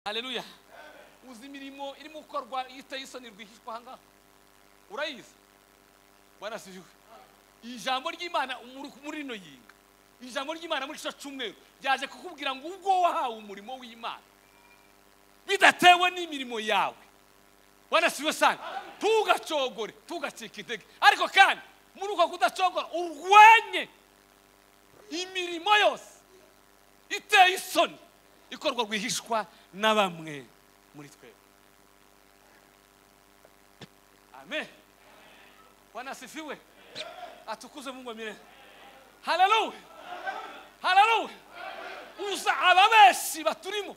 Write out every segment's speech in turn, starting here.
haleluya uzi imirimo irimo gukorwa iteye isoni rwihishwa aha ngaha urayizi warasiziwe ijambo ry'imana muri muri rino yinga ijambo ry'imana muri cyo cyumweru ryaje kukubwira ngo ubwo wahawe umurimo w'imana bidatewe n'imirimo yawe wanasiwe sana ntugacogore ntugacike intege ariko kandi muri uko kudacogora urwanye imirimo yose iteye isoni ikorwa rwihishwa na bamwe muri twe amen wanasifiwe atukuzwe mungu wa milele haleluya haleluya uza ababeshi baturimo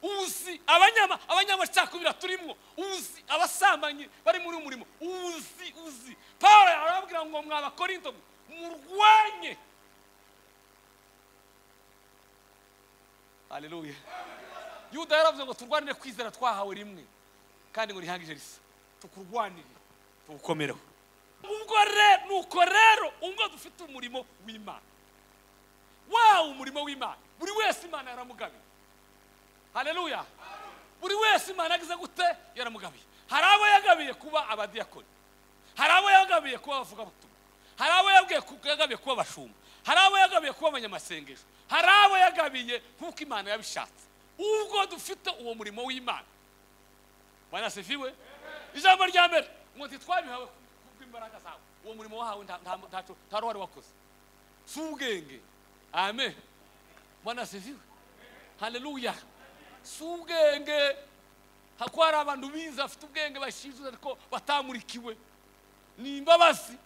uzi abanyama abanyamacakubira turimo uzi abasambanyi bari muri uyu murimo uzi uzi paul arababwira ngo mwabakorinto murwanye haleluya yuda yaravuze ngo turwanire kwizera twahawe rimwe kandi ngo rihangije risa tukurwanire tuwukomereho ubwo rero nuko rero ubwo dufite umurimo w'imana wawe umurimo w'imana buri wese imana yaramugabiye haleluya buri wese imana yagize gute yaramugabiye hari abo yagabiye kuba abadiyakoni hari abo yagabiye kuba abavugabutumwa hari abo yagabiye kuba abashumba hari abo yagabiye kuba abanyamasengesho hari abo yagabiye nk'uko imana yabishatse ubwo dufite uwo murimo w'imana banasifiwe ijambo rya mbere ngo ntitwabihawe kubw'imbaraga zawe uwo murimo wahawe nta- nta- ntacyo nta ruhare wakoze si ubwenge amen banasifiwe haleluya si ubwenge hako hari abantu bize bafite ubwenge bashinzwe ariko batamurikiwe ni imbabazi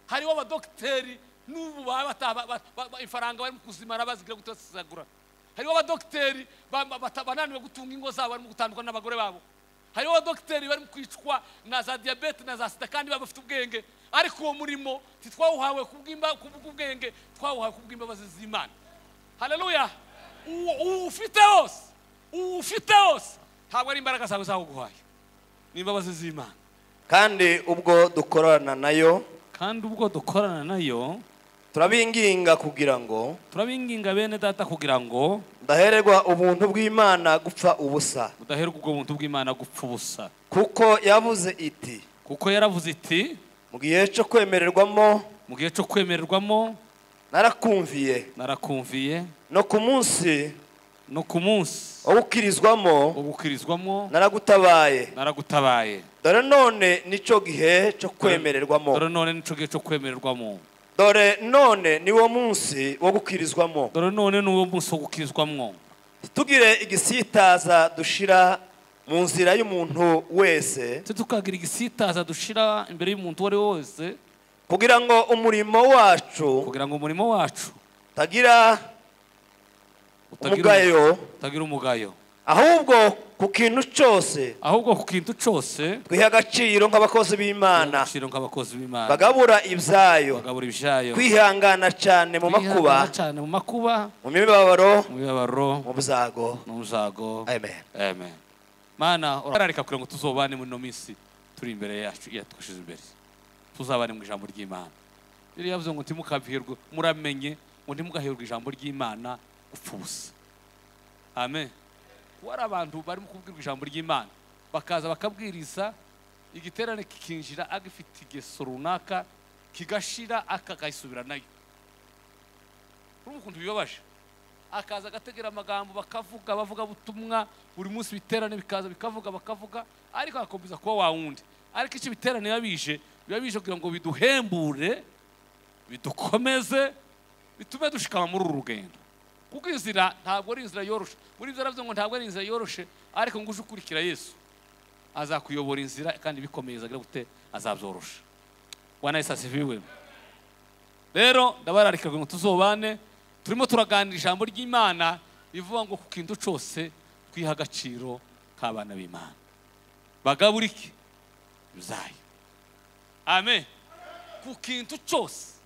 hariho abadogiteri n'ubu baba bataba- ba- ba- ba- ifaranga barimo kuzimara bazigira gutesagura hariho abadogiteri ba- ba- bata- bananiwe gutunga ingo zabo barimo gutandukana n'abagore babo hariho abadogiteri barimo kwicwa na za diyabete na za sida kandi baba bafite ubwenge ariko uwo murimo ntitwawuhawe kubw'imba- kubw'ubwenge twawuhawe kubw'imbabazi z'imana haleluya uwo uwo ufite wose uwo ufite wose ntabwo ari imbaraga zawe zawuguhaye ni imbabazi z'imana kandi ubwo dukorana nayo kandi ubwo dukorana nayo turabinginga kugira ngo turabinginga bene data kugira ngo ndahererwa ubuntu bw'imana gupfa ubusa mudaherwa ubwo buntu bw'imana gupfa ubusa kuko yavuze iti kuko yaravuze iti mu gihe cyo kwemererwamo mu gihe cyo kwemererwamo narakumviye narakumviye no ku munsi no ku munsi wo gukirizwamo wo gukirizwamo naragutabaye naragutabaye dore none nicyo gihe cyo kwemererwamo dore none nico gihe cyo kwemererwamo dore none niwo munsi wo gukirizwamo dore none n'uwo munsi wo gukirizwamwo tugire igisitaza dushira mu nzira y'umuntu wese ndetse tukagira igisitaza dushira imbere y'umuntu uwo ari we wese kugira ngo umurimo wacu kugira ngo umurimo wacu utagira utagira umugayo utagira umugayo ahubwo ku kintu cyose ahubwo ku kintu cyose twihe agaciro nk'abakozi b'imana agaciro nk'abakozi b'imana bagabura ibyayo bagabura ibyayo kwihangana cyane mu makuba Kwihangana cyane mu makuba mu mibabaro mu bibabaro mu byago mu byago amen amen mana urareka kugira ngo tuzobane muri ino minsi turi imbere yacu yatwishize imbere tuzabane mu ijambo ry'imana rero yavuze ngo ntimukabwirwe muramenye ngo ntimugaherwe ijambo ry'imana gupfa ubusa amen kuba hari abantu barimo kubwirwa ijambo ry'imana bakaza bakabwiriza igiterane kikinjira agifite igeso runaka kigashira akakayisubira nayo urumva ukuntu bibabaje akaza agategera amagambo bakavuga bavuga butumwa buri munsi ibiterane bikaza bikavuga bakavuga ariko agakomeza kuba wa wundi ariko icyo ibiterane biba bije biba bije kugira ngo biduhembure bidukomeze bitume dushikama muri uru rugendo kuko inzira ntabwo ari inzira yoroshe muri ibyo aravuze ngo ntabwo ari inzira yoroshe ariko ngo uje ukurikira yesu azakuyobora inzira kandi bikomeye agira gute azabyorosha wanayisasiviwe rero ndabararika ngo tuzobane turimo turaganira ijambo ry'imana rivuga ngo ku kintu cyose twiha agaciro k'abana b'imana bagaburike bizayo amen ku kintu cyose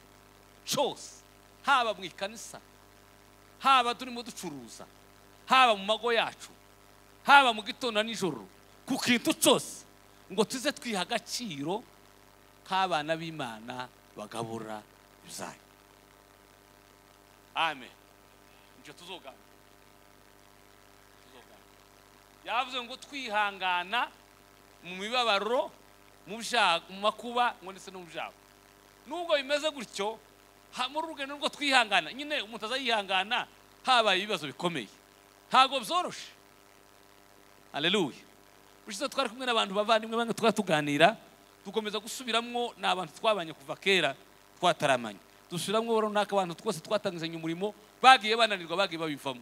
cyose haba mu ikanisa haba turimo ducuruza haba mu mago yacu haba mu gitondo na nijoro ku kintu cyose ngo tuze twiha agaciro nk'abana b'imana bagabura ibyayo amen nicyo tuzoganira Tuzoganira. yavuze ngo twihangana mu mibabaro mu byago mu makuba ngo ndetse no mu byago nubwo bimeze gutyo ha- muri urwo rugendo rwo twihangana nyine umuntu azayihangana habaye ibibazo bikomeye ntabwo byoroshe aleluya ushize twari kumwe n'abantu bavandimwe bamwe twari tuganira dukomeza gusubiramwo ni abantu twabanye kuva kera twataramanye dusubiramwo runaka abantu twose twatangizanye umurimo bagiye bananirwa bagiye babivamo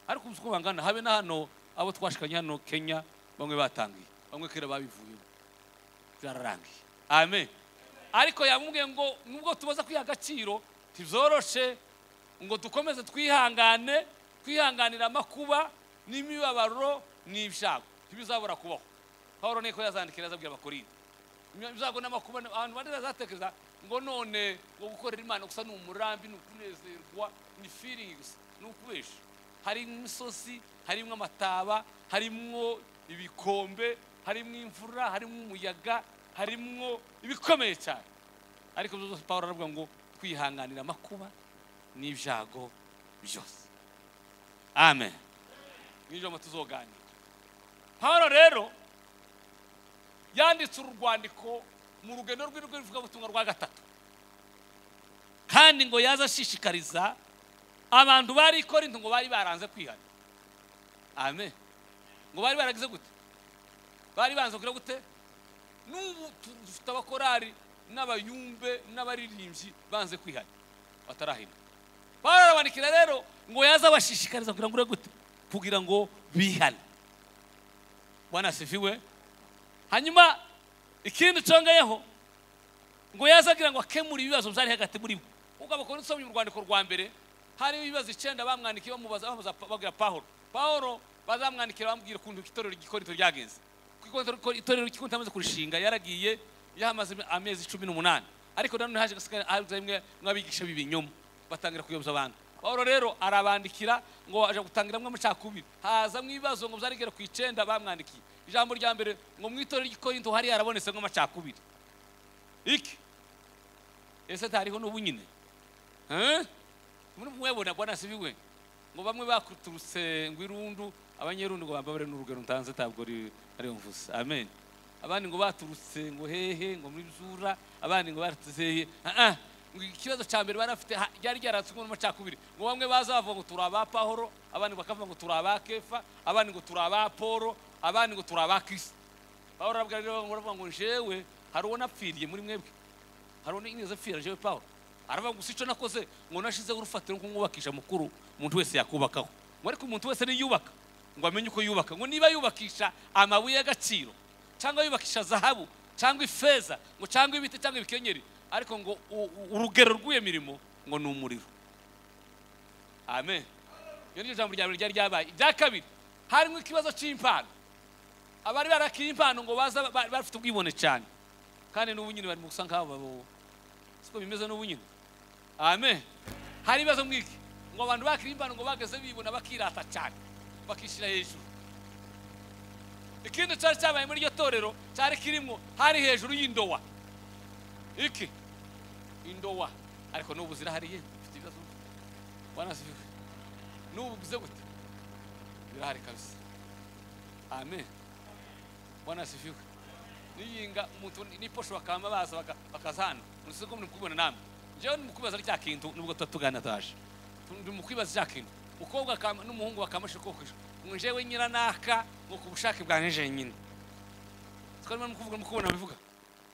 ariko uzi uko bangana habe na hano abo twashikanye hano kenya bamwe batangiye bamwe kera babivuyemo byararangiye amen ariko yamubwiye ngo nubwo tubaza kwiha agaciro ntibyoroshe ngo dukomeze twihangane twihanganira amakuba n'imibabaro n'ibyago ntibizabura kubaho pawulo niko yazandikira azabwira abakorinto ibyago n'amakuba ni- abantu bane bazatekereza ngo none ngo gukorera imana gusa ni umurambi ni ukunezerwa ni feeling gusa ni ukubesha harimo imisozi harimo amataba harimo ibikombe harimo imvura harimo umuyaga harimo ibikomeye cyane ariko ibyo byose pawulo aravuga ngo kwihanganira amakuba n'ibyago byose amen mw'ijambo tuzoganira pawulo rero yanditse uru rwandiko mu rugendo rw'ivugabutumwa rwa gatatu kandi ngo yaza ashishikariza abantu bari i korinto ngo bari baranze kwihana amen ngo bari baragize gute bari banze kugira gute n'ubu tu- dufite abakorari n'abayumbe n'abaririmbyi banze kwihana batarahina pawulo arabandikira rero ngo yaza abashishikariza kugira ngo ure gute kugira ngo bihane bwana sifiwe hanyuma ikindi congeyeho ngo yaza agira ngo akemure ibibazo byari hagati muri bo ubwo abakora usomye mu rwandiko rwa mbere hariho ibibazo icyenda bamwandikiye bamubaza bamubaza babwira pawulo pawulo bazamwandikira bamubwira ukuntu itorero igikorito ryagenze kuko itorero- itorero igikorito amaze kurishinga yaragiye yahamaze amezi cumi n'umunani ariko nanone haje gasigara haza imwe nk'abigisha b'ibinyoma batangira kuyoboza abantu pawulo rero arabandikira ngo aje gutangiramo amacakubiri hazamo ibibazo ngo byarigera ku icyenda bamwandikiye ijambo rya mbere ngo mu itorero ry'ikorinto hari harabonetse amacakubiri iki ese tariho n'ubu nyine Eh? muri mwebona bwana sibiwe ngo bamwe bakuturutse ngo irundu abanyerundu ngo bambabare n'urugero ntanze ntabwo ari ariyo mvuze amen abandi ngo baturutse ngo hehe ngo muri byura abandi ngo baturutse hehe Ah, ah. ngo ikibazo cya mbere bari bafite ha- ryari ryaratswe n'amacakubiri ngo bamwe bazavuga ngo turi aba pahoro abandi bakavuga ngo turi aba kefa abandi ngo turi aba polo abandi ngo turi aba kristo pawulo arabwira rero ngo aravuga ngo jewe hari uwo napfiriye muri mwebwe hari undi nigeze apfira jewe pawulo aravuga gusa icyo nakoze ngo nashizeho urufatiro nko mwubakisha mukuru umuntu wese yakubakaho ngo ariko umuntu wese niyubaka ngo amenye uko yubaka ngo niba yubakisha amabuye y'agaciro cyangwa yubakisha zahabu cyangwa ifeza ngo cyangwa ibiti cyangwa ibikenyeri ariko ngo u- u- urugero rw'iyo mirimo ngo ni umuriro amen iyo ni ryo jambo rya mbere ryari ryabaye irya kabiri harimo ikibazo cy'impano abari barakiye impano ngo baza ba- ba- bafite ubwibone cyane kandi n'ubu nyine bari mu gusa nk'abo babo siko bimeze n'ubu nyine amen hari ibibazo mwiki ngo abantu bakiriye impano ngo bageze bibona bakirata cyane bakishyira hejuru ikindi cyari cyabaye muri iryo torero cyari kirimo hari hejuru y'indowa iki indowa ariko n'ubu zirahariye ufite ibibazo wanasifiwe n'ubu bize gute birahari kabisa amen bwana sifiwe niyinga umuntu n'iposho bakama baza baka- bakazana unisiko muri kubona namwe njyewe nimukwibaza cya kintu nubwo tuba tuganira taje ndi mu kwibaza cya kintu umukobwa akama- n'umuhungu bakamashe kokosha ngo njyewe nyiranaka ngo ku bushake bwanje jenyine twarimo kuvuga mukubona bivuga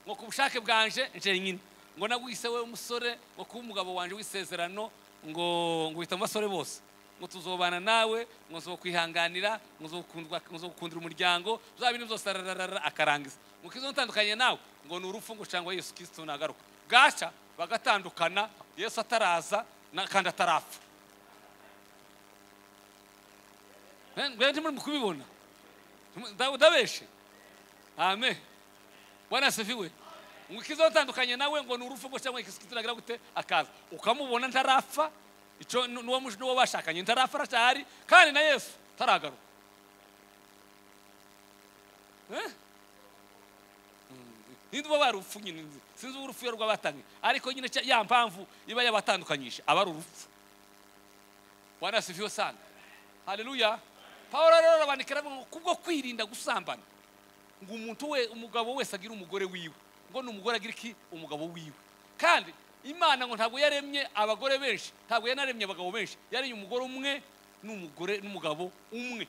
ngo ku bushake bwanje jenyine ngo nagwise we umusore ngo kuba umugabo wanje w'isezerano ngo ngo uhita mu basore bose ngo tuzobana nawe ngo nzokwihanganira ngo nzokundwa- ngo nzogukundira umuryango bya bintu byose arararara akarangiza ngo kizo ntandukanye nawe ngo ni urupfu ngo cyangwa yesu kirisito nagaruka bwaca bagatandukana yesu ataraza na- kandi atarapfa Eh, mwebwe ntimuri mu kubibona Nda- ndabeshe amen bwana sifiwe ngo ikiza utandukanye nawe ngo ni urupfu ngo cyangwa ikisikitira agira gute akaza ukamubona ntarapfa icyo nu- n'uwo muj- n'uwo bashakanye ntarapfa aracyahari kandi na yesu taragaruka Eh? Mm, ninde uba bari urupfu nyine nzi- sinzi uwo urupfu iyo rwabatangiye ariko nyine cya- ya mpamvu iba yabatandukanyije aba ari urupfu bwana sifiwe sana haleluya pawulo rero arabandikira avuga ngo kubwo kwirinda gusambana ngo umuntu we umugabo wese agire umugore wiwe ngo n'umugore agira iki umugabo wiwe kandi imana ngo ntabwo yaremye abagore benshi ntabwo yanaremye abagabo benshi yaremye umugore umwe n'umugore n'umugabo umwe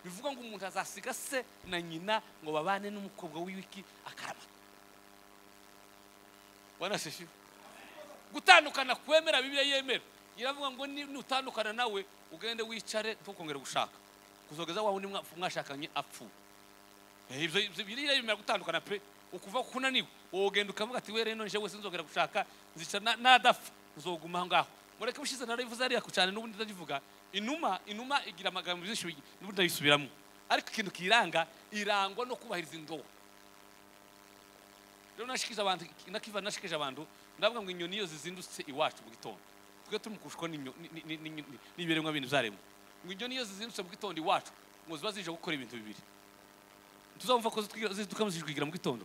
bivuga ngo umuntu azasiga se na nyina ngo babane n'umukobwa w'iki akaramata wanashishiwe gutandukana kwemera bibiliya yemera iravuga ngo ni- nutandukana nawe ugende wicare ntukongere gushaka kuzogeza wawe undi mwa- mwashakanye apfuye Eh, ibyo ibyo biriya bimera gutandukana pe ukuva ko unaniwe wowe ugenda ukavuga ati we rero nje wese nzogera gushaka nzicara nadapfa nzoguma aho ngaho mureke ubushize narabivuze ariya cyane n'ubundi ndagivuga inuma inuma igira amagambo menshi ubi- n'ubundi ndayisubiramo ariko ikintu kiyiranga irangwa no kubahiriza indobo rero nashikije abantu nakiva nashikije abantu ndavuga ngo inyoni iyo zizindutse iwacu mu gitondo twe tumukushwa n'ibiremwa bintu byaremwe ngo inyoni iyo zizindutse mu gitondo iwacu ngo ziba zije gukora ibintu bibiri tuzumva ko zitwiga- ziduka zikwigira mu gitondo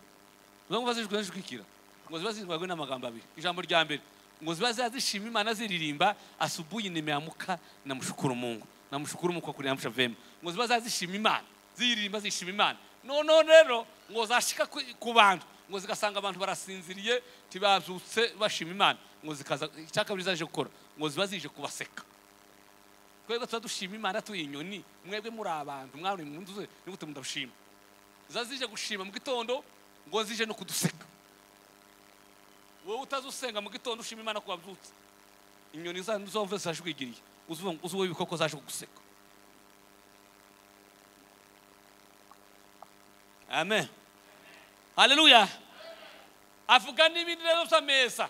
uzumva zijwe zikwigira ngo ziba zitwajwe n'amagambo abiri ijambo rya mbere ngo ziba ziba zishima imana ziririmba asubuhi nimeamuka namushukuru mungu namushukuru mungu kwa kuniamsha vema ngo ziba ziba zishima imana ziririmba zishima imana noneho rero ngo zashika ku- ku bantu ngo zigasanga abantu barasinziriye tibabyutse bashima imana ngo zikaza icya kabiri zaje gukora ngo ziba zije kubaseka twebwe tuba dushima imana tuyi inyoni mwebwe muri abantu mwari mu nzu ze nigute mudabushima ziba zije gushima mu gitondo ngo zije no kuduseka wowe utazi usenga mu gitondo ushima imana ko wabyutse inyoni zanyu zomve zaje kwigiriye uzuvuga ngo- uzi wowe ibikoko zaje kuguseka amen haleluya avuga n'ibindi rero by'ameza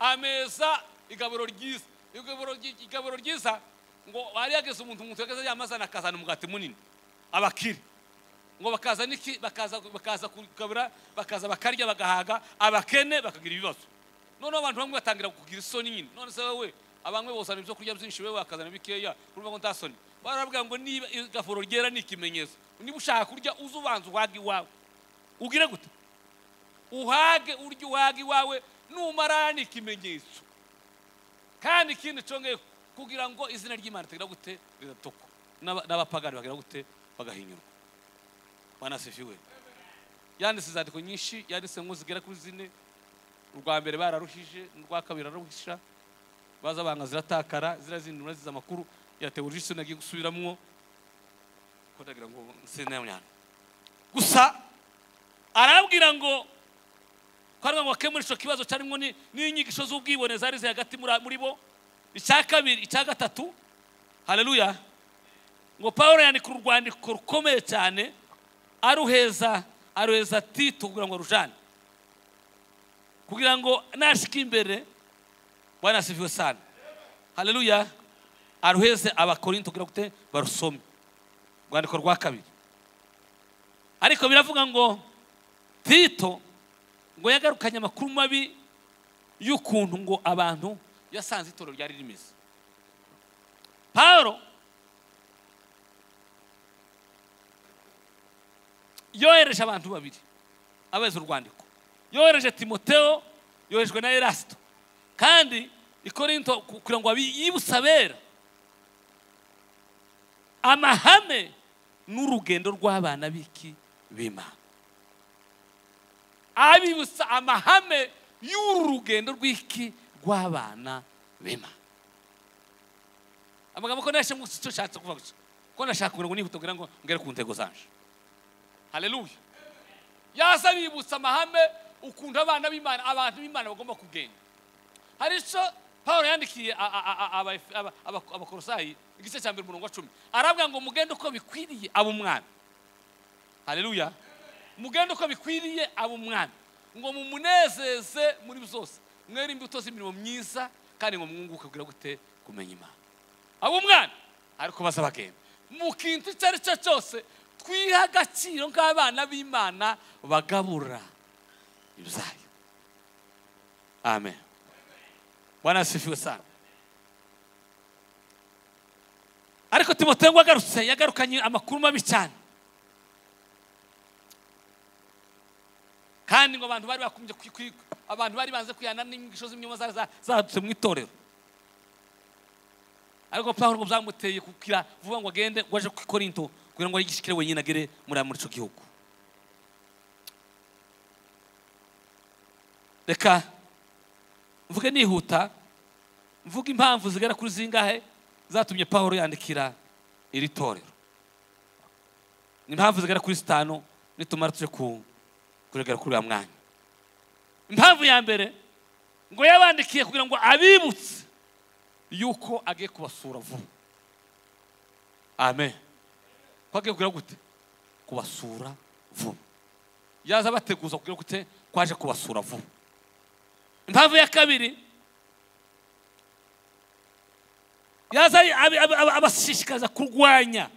ameza igaburo ryiza igaburo ry- igaburo ryiza ngo hari hageze umuntu umuntu yageze yamazana akazana umugati munini abakire ngo bakaza n'iki bakaza bakaza kugabura bakaza bakarya bagahaga abakene bakagira ibibazo noneho abantu bamwe batangira kugira isoni nyine none se wowe abamwe bozana ibyo kurya byinshi wewe wakazana bikeya urumva ngo nta soni barabwira ngo niba igafuro ryera ni ikimenyetso niba ushaka kurya uze ubanza uhage iwawe ugire gute uhage urye uhage iwawe numara ni ikimenyetso kandi ikindi congeye kugira ngo izina ry'imana ritagira gute riratokwa N'aba- n'abapagani bagira gute bagahinyurwa bana sifiwe yanditse inzandiko nyinshi yanditse ngo zigera kuri zine urwa mbere bararuhije urwa kabiri araruhisha baza banga ziratakara ziriya zindi murazize amakuru yatewe urujisi nagiye gusubiramwo ko ndagira ngo sinayamyana gusa arabwira ngo kwagira ngo bakemure icyo kibazo cyarimo ni- n'inyigisho z'ubwibone zari ziri hagati muri- muri bo icya kabiri icya gatatu haleluya ngo paul yandika urwandiko rukomeye cyane aruheza aruheza tito kugira ngo arujane kugira ngo nashika imbere bwana asifiwe sana haleluya aruheze abakorinto kugira gute barusome urwandiko rwa kabiri ariko biravuga ngo tito ngo yagarukanye amakuru mabi y'ukuntu ngo abantu yasanze itorero ryari rimeze pawulo yohereje abantu babiri abeza urwandiko yohereje timoteo yoherejwe na erasito kandi ikorinto ku- kugira ngo abi- yibutse abera amahame n'urugendo rw'abana b'iki b'imana abibutsa amahame y'uru rugendo rw'iki rw'abana b'imana amagambo ko nashye ngusi cyo nshatse kuvuga gusa ko nashaka kugira ngo nihuta kugira ngo ngere ku ntego zanje haleluya yaza abibutsa amahame ukuntu abana b'imana abantu b'imana bagomba kugenda hari icyo paul yandikiye a- a- a- a- aba- aba- aba- abakorosayi igice cya mbere umurongo wa cumi arabwira ngo mugende uko bikwiriye aba umwana haleluya mugende uko bikwiriye aba umwana ngo mumunezeze muri byose mwere imbuto z'imirimo myiza kandi ngo mwunguke kugira gute kumenya imana aba umwana ariko baza bagenda mu kintu icyo ari cyo cyose twihe agaciro nk'abana b'imana bagabura ibyayo amen bwana asifiwe sana ariko timoteyo ngo agarutse yagarukanye amakuru mabi cyane kandi ngo abantu bari bakumye kwi- kwi- abantu bari banze kwihana n'inyigisho z'imyuma za- za- zadutse mu itorero ariko pawulo ngo byamuteye kukira vuba ngo agende ngo aje ku korinto kugira ngo yigishikire wenyine agere muri muri icyo gihugu reka mvuge nihuta mvuge impamvu zigera kuri zingahe zatumye pawulo yandikira iri torero impamvu zigera kuri zitanu nitumara tuje ku kuregera kuri uyu mwanya impamvu ya mbere ngo yabandikiye kugira ngo abibutse yuko agiye kubasura vuba amen ko agiye kugira gute kubasura vuba yaza abateguza kugira gute ko aje kubasura vuba impamvu ya kabiri yaza abi- abi- abi- abashishikariza kurwanya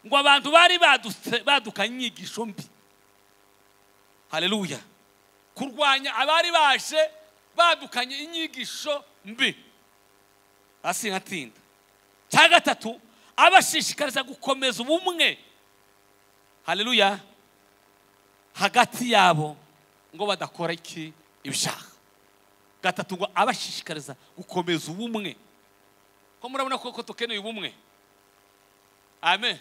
ngo abantu bari badutse- badukanye inyigisho mbi haleluya kurwanya abari baje badukanye inyigisho mbi hasi nkatinda cya gatatu abashishikariza gukomeza ubumwe haleluya hagati yabo ngo badakora iki ibishaka gatatu ngo abashishikariza gukomeza ubumwe ko murabona koko dukeneye ubumwe amen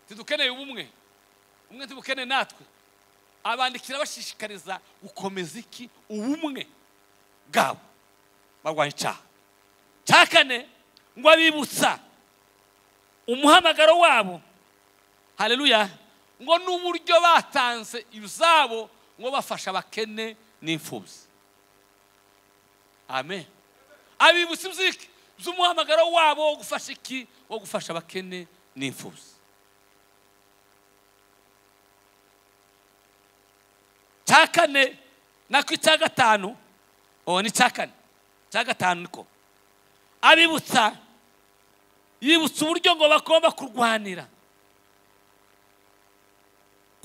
ntidukeneye ubumwe umwe ntibukeneye natwe abandikira bashishikariza gukomeza iki ubumwe bwabo barwanya icyaha cya kane ngo abibutsa umuhamagaro wabo haleluya ngo n'uburyo batanze izabo ngo bafasha abakene n'imfubyi amen abibutsa iby'iki by'umuhamagaro wabo wo gufasha iki wo gufasha abakene n'imfubyi cya kane nako icya gatanu ubu ni icya kane icya gatanu niko abibutsa yibutsa uburyo ngo bagomba kurwanira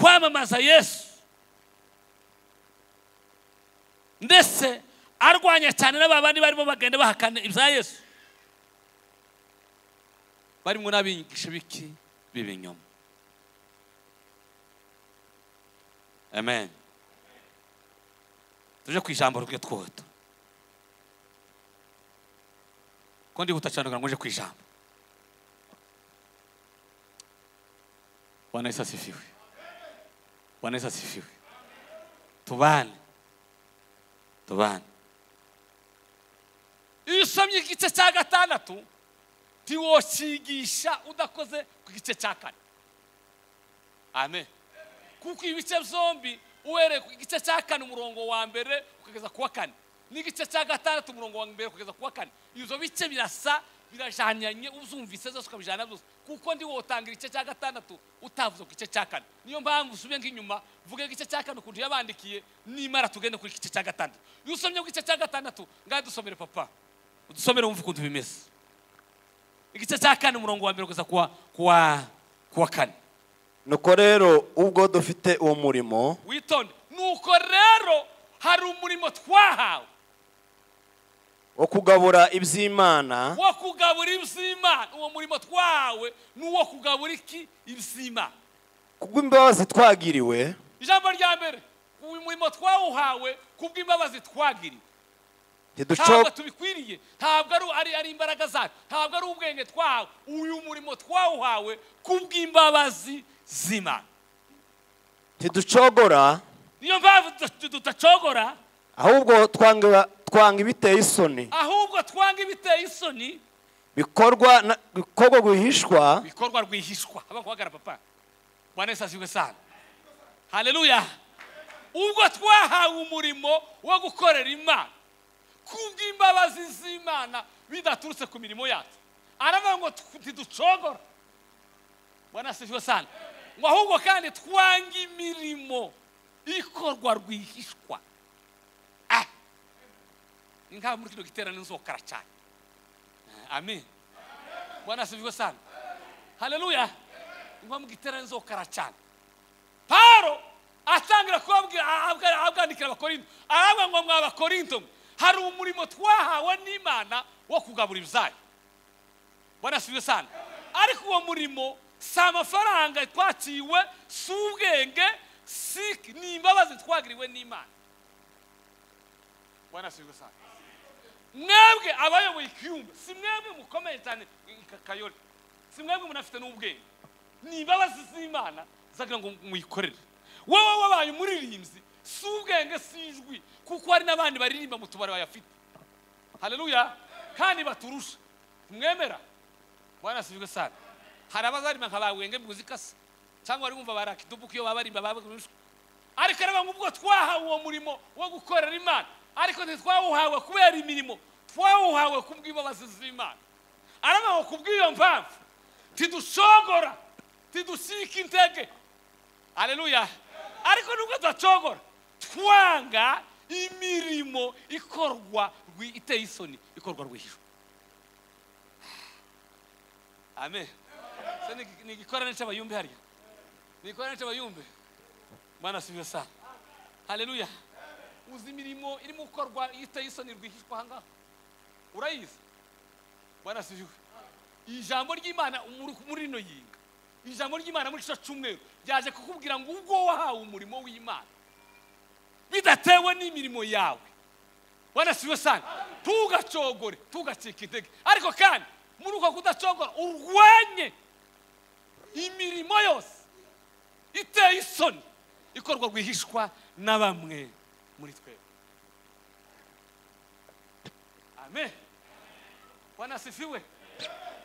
kwamamaza yesu ndetse arwanya cyane n'aba bandi barimo bagenda bahakana ibya yesu barimo n'abigisha biki b'ibinyoma amen tuje ku ijambo rwe twoto ko ndihuta cyane kugira ngo uje ku ijambo bwana yesu asifiwe bwana yesu asifiwe tubane tubane iyo usomye igice cya gatandatu ntiwocyigisha udakoze ku gice cya kane amen kuko ibice byombi uhereye ku gice cya kane umurongo wa mbere ukageza ku wa kane n'igice cya gatandatu umurongo wa mbere ukageza ku wa kane ibyo bice birasa birajyanyanye uzumvise zose ukabijyana byose kuko ndi wotanga igice cya gatandatu utavuze ku gice cya kane niyo mpamvu usubiye nk'inyuma vuga igice cya kane ukuntu yabandikiye nimara tugende kuri igice cya gatandatu iyo usomye ku gice cya gatandatu ngaho dusomere papa udusomere wumve ukuntu bimeze igice cya kane umurongo wa mbere ukageza ku wa- ku wa- ku wa kane nuko rero ubwo dufite uwo murimo witonde nuko rero hari umurimo twahawe wo kugabura iby'imana wo kugabura iby'imana uwo murimo twahawe ni uwo kugabura iki iby'imana kubw'imbabazi twagiriwe ijambo rya mbere uyu murimo twawuhawe kubw'imbabazi twagiriwe ntabwo ntiduco- tubikwiriye ntabwo ari- ari ari imbaraga zacu ntabwo ari ubwenge twahawe uyu murimo twawuhawe kubw'imbabazi z'imana ntiducogora niyo mpamvu tuda- tudacogora ahubwo twanga twanga ibiteye isoni ahubwo twanga ibiteye isoni bikorwa na- bikorwa guhishwa bikorwa rwihishwa haba guhagara papa bwana yesu azwiwe sana haleluya ubwo twahawe umurimo wo gukorera imana kubw'imbabazi z'imana bidaturutse ku mirimo yacu aravuga ngo tw- ntiducogora bwana yesu azwiwe sana ngo ahubwo kandi twanga imirimo ikorwa rwihishwa ah ni nk'aho muri kino giterane nzokara cyane amen bwana yesu azwiwe sana haleluya inkuba mugiterane nzokara cyane paro atangira kubabwira abwa- abwandikira abakorinto aravuga ngo mwa bakorinto mwe hari umurimo twahawe n'imana wo kugabura ibyayo bwana siwe sana ariko uwo murimo si amafaranga twaciwe si ubwenge si ni imbabazi twagiriwe n'imana bwana siwe sana mwebwe abayoboye ikiyumba si mwebwe mukomeye cyane aka kayore si mwebwe munafite n'ubwenge ni imbabazi z'imana zagira ngo muyikorere wowe wabaye umuririmbyi si ubwenge si ijwi kuko hari n'abandi baririmba mu tubari bayafite haleluya kandi baturusha mwemera bwana sivwe sana hari abazarimba nka ba wenge muzika se cyangwa bari bumva barakidubuka iyo baba barimba baba ariko reba nk'ubwo twahawe uwo murimo wo gukorera imana ariko ntitwawuhawe kubera imirimo twawuhawe ku bw'imbabazi z'imana arabaho ku bw'iyo mpamvu tidushogora tidusika intege aleluya ariko nubwo tudacogora twanga imirimo ikorwa rwi- iteye isoni ikorwa rwihishwa amen Se ni- ni igikorane cy'abayumbi hariya ni igikorane cy'abayumbi mana sibiyo sana haleluya uzi imirimo irimo gukorwa iteye isoni rwihishwa aha ngaha urayizi bwana sibiwe ijambo ry'imana muri- muri rino yinga ijambo ry'imana muri cyo cyumweru ryaje kukubwira ngo ubwo wahawe umurimo w'imana bidatewe n'imirimo yawe wanasiwe sana ntugacogore ntugacike intege ariko kandi muri uko kudacogora urwanye imirimo yose iteye isoni ikorwa rwihishwa na bamwe muri twebwe amen wanasifiwe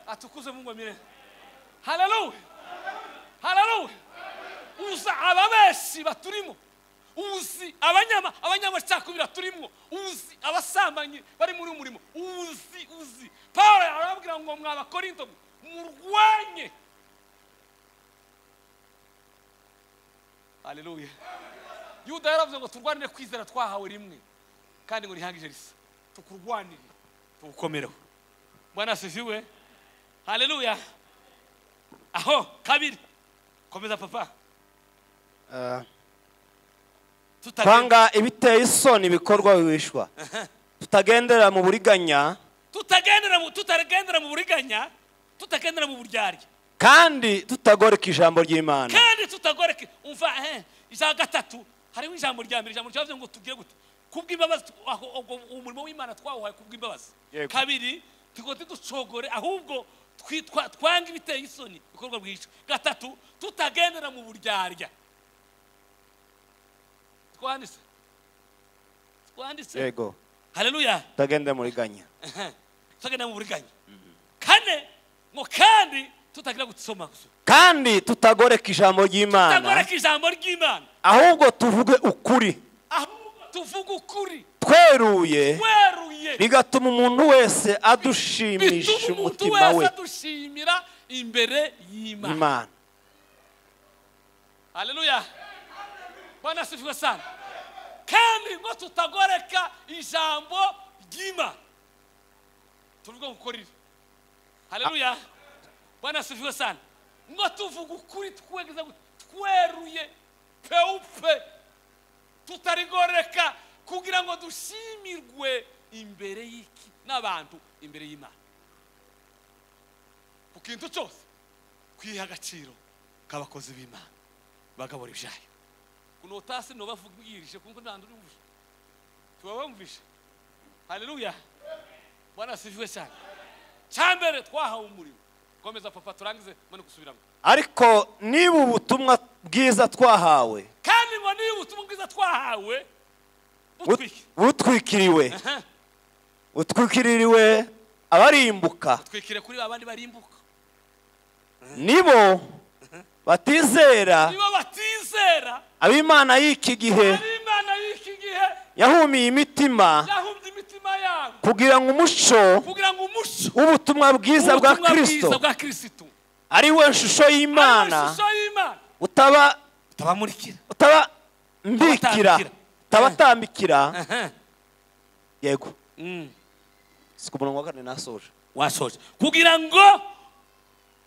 atukuzwe mungu wa milele haleluya haleluya uza ababeshi baturimo uzi abanyama abanyamacakubira turimo uzi abasambanyi bari muri uyu murimo uzi uzi paul arababwira ngo mwabakorinto murwanye haleluya yuda yaravuze ngo turwanire kwizera twahawe rimwe kandi ngo rihangije risa tukurwanire tugukomereho bwana asifiwe haleluya aho kabiri komeza papa Ah, Tutagen- twanga ibiteye isoni bikorwa bihishwa tutagendera mu buriganya tutagendera mu tutagendera mu buriganya tutagendera mu buryarya kandi tutagoreka ijambo ry'imana kandi tutagoreke umva eh, ijambo gatatu hariho ijambo rya mbere ijambo ryavuze ngo tugire gute kubw'imbabazi tu- aho- ubwo umurimo w'imana twawuhaye kubw'imbabazi Yego. kabiri tugo tuducogore ahubwo twitwa twanga ibiteye isoni bikorwa rwihishwa gatatu tutagendera mu buryarya twanditse twanditse yego haleluya tutagendera mu buriganya tutagendera mu buriganya kane ngo kandi tutagira gusoma kandi tutagoreka ijambo ry'imana tutagoreka ijambo ry'imana ahubwo tuvuge ukuri ahubwo tuvuga ukuri tweruye weruye bigatuma umuntu wese adushimisha bituma umuntu umutima wese we adushimira imbere y'imana imana haleluya bwana asifiwe sana kandi ngo tutagoreka ijambo ry'imana tuvuga gukorera haleluya bwana asifiwe sana ngo tuvuga ukuri twegeza gute? tweruye peupe tutarigoreka kugira ngo dushimirwe imbere y'iki n'abantu imbere y'imana ku kintu cyose kwiha agaciro k'abakozi b'imana bagabura ibyayo kuno tasi no bavugirije kuko nta ndi ubuje tuba bamvishe haleluya bwana sifiwe cyane cyambere twahawe umurimo komeza papa turangize mane gusubiramo ariko niba ubutumwa bwiza twahawe kandi ngo niba ubutumwa bwiza twahawe bu- butwike butwikiriwe Aha. butwikiririwe abarimbuka twikire kuri babandi barimbuka nibo batizera niba batizera ab'imana y'iki gihe ari imana y'iki gihe yahumiye imitima yahumbye imitima yabo kugira ngo umuco kugira ngo umuco w'ubutumwa bwiza bwa w'ubutumwa bwiza kirisito bwa kristo ari we shusho y'imana ishusho y'imana utaba tabamurikira utaba mbikira Utabatambikira. utabatambikira Aha. yego Mm. siko umurongo wa kane nasoje washoje kugira ngo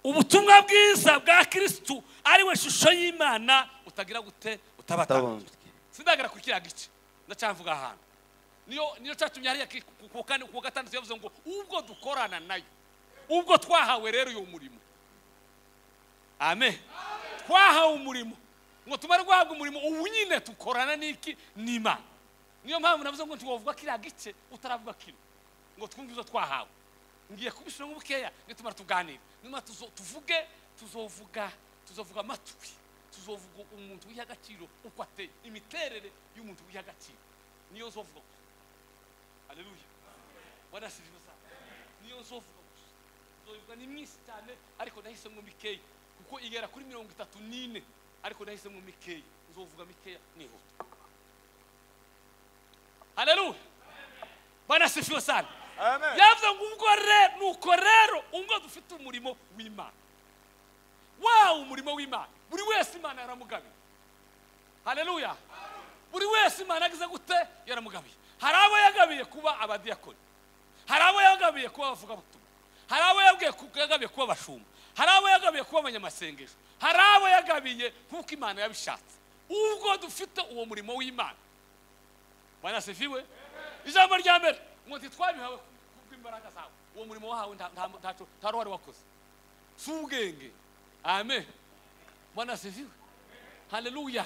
ubutumwa bwiza bwa kirisitu ariwe shusho y'imana utagira gute utabatabuze Utabumbye. sindagara ku kiriya gice ndacyavuga ahantu niyo niyo cyatumye hariya ki- ku- ku kane ku gatandatu yavuze ngo ubwo dukorana nayo ubwo twahawe rero uyu murimo amen twahawe umurimo ngo tumare guhabwa umurimo ubu nyine dukorana n'iki n'imana niyo mpamvu navuze ngo ntiwavuga kiriya gice utaravuga kino ngo twumve izo twahawe ngiye kubishyira mu bukeya nitumara tuganire nyuma tuzo- tuvuge tuzovuga tuzovuga amatwi tuzovuga umuntu wiha agaciro uko ateye imiterere y'umuntu wiha agaciro niyo nzovuga gusa aleluya wanasirije gusa niyo nzovuga gusa nzovuga ni mwinshi cyane ariko nahisemo mikeya kuko igera kuri mirongo itatu n'ine ariko nahisemo mikeya nzovuga mikeya nihuta aleluya banasifiwe sana amen yavuze ngo ubwo rero nuko rero ubwo dufite umurimo w'imana wawe umurimo w'imana buri wese imana yaramugabiye haleluya buri wese imana yagize gute yaramugabiye hari abo yagabiye kuba abadiyakoni hari abo yagabiye kuba abavugabutumwa hari abo yabwiye ku- yagabiye kuba abashumba hari abo yagabiye kuba abanyamasengesho hari abo yagabiye nk'uko imana yabishatse ubwo dufite uwo murimo w'imana banasifiwe ijambo rya mbere ngo ntitwabihawe kubw'imbaraga zawe uwo murimo wahawe nta- nta- ntaco- nta ruhare wakoze si ubwenge amen banasifiwe haleluya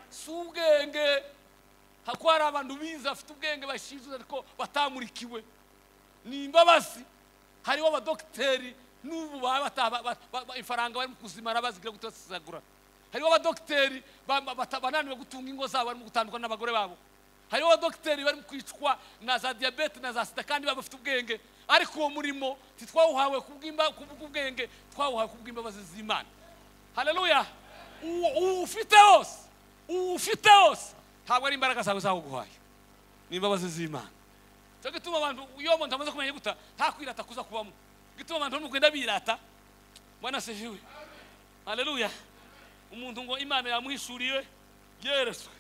si ubwenge hako hari abantu bize bafite ubwenge bashinzwe ariko batamurikiwe ni imbabazi hariho abadogiteri n'ubu baba bataba- ba- ba- ba- ifaranga barimo kuzimara bazigira gutosagura hariho abadogiteri ba- ba- bata- bananiwe gutunga ingo zabo barimo gutandukana n'abagore babo hariho abadogiteri barimo kwicwa na za diyabete na za sida kandi baba bafite ubwenge ariko uwo murimo ntitwawuhawe kubw'imba- kubw'ubwenge twawuhawe kubw'imbabazi z'imana haleluya uwo uwo ufite wose uwo ufite wose ntabwo ari imbaraga zawe zawuguhaye ni imbabazi z'imana cyo gituma abantu iyo umuntu amaze kumenya guta nta kwirata kuza kubamo gituma abantu bamugenda birata mbona sejiwe haleluya umuntu ngo imana yamuhishuriwe yeretswe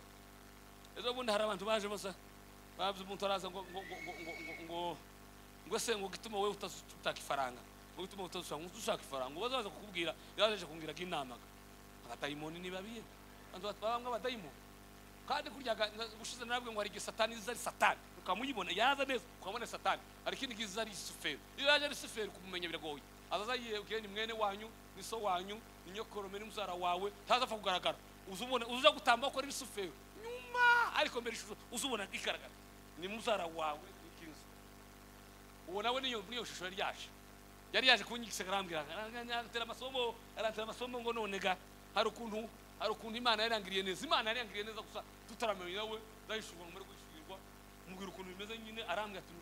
ejo bundi hari abantu baje basa babye umuntu araza ngo ngo ngo ngo ngo ngo ngo ngo se ngo gituma wowe utashaka ifaranga ngo gituma utashaka ushaka ifaranga ubaza baza kukubwira yaje kumbwira ko inama abadayimoni ni babiye abantu babamwe abadayimoni kandi kurya gushize narabwe ngo hari igihe satani iza ari satani ukamuyibona yaza neza ukamubona ari satani hari ikindi gihe iza ari isuferi iyo yaje ari isuferi kumumenya biragoye azaza yiyebwiye ni mwene wanyu ni so wanyu ni nyokorome n'umuzara wawe ntazapfa kugaragara uzubona uza gutamba ko ari isuferi nyuma ariko mbere ishusho uzubona igaragara ni muzara wawe ni kinzu uwo nawe niyo niyo shusho yari yaje yari yaje kunyigisha arambwira arantera amasomo arantera amasomo ngo none ga hari ukuntu hari ukuntu imana yarangiriye neza imana yarangiriye neza gusa tutaramenya nawe ndayishobora ngo mure gushigirwa mubwira ukuntu bimeze nyine arambwira ati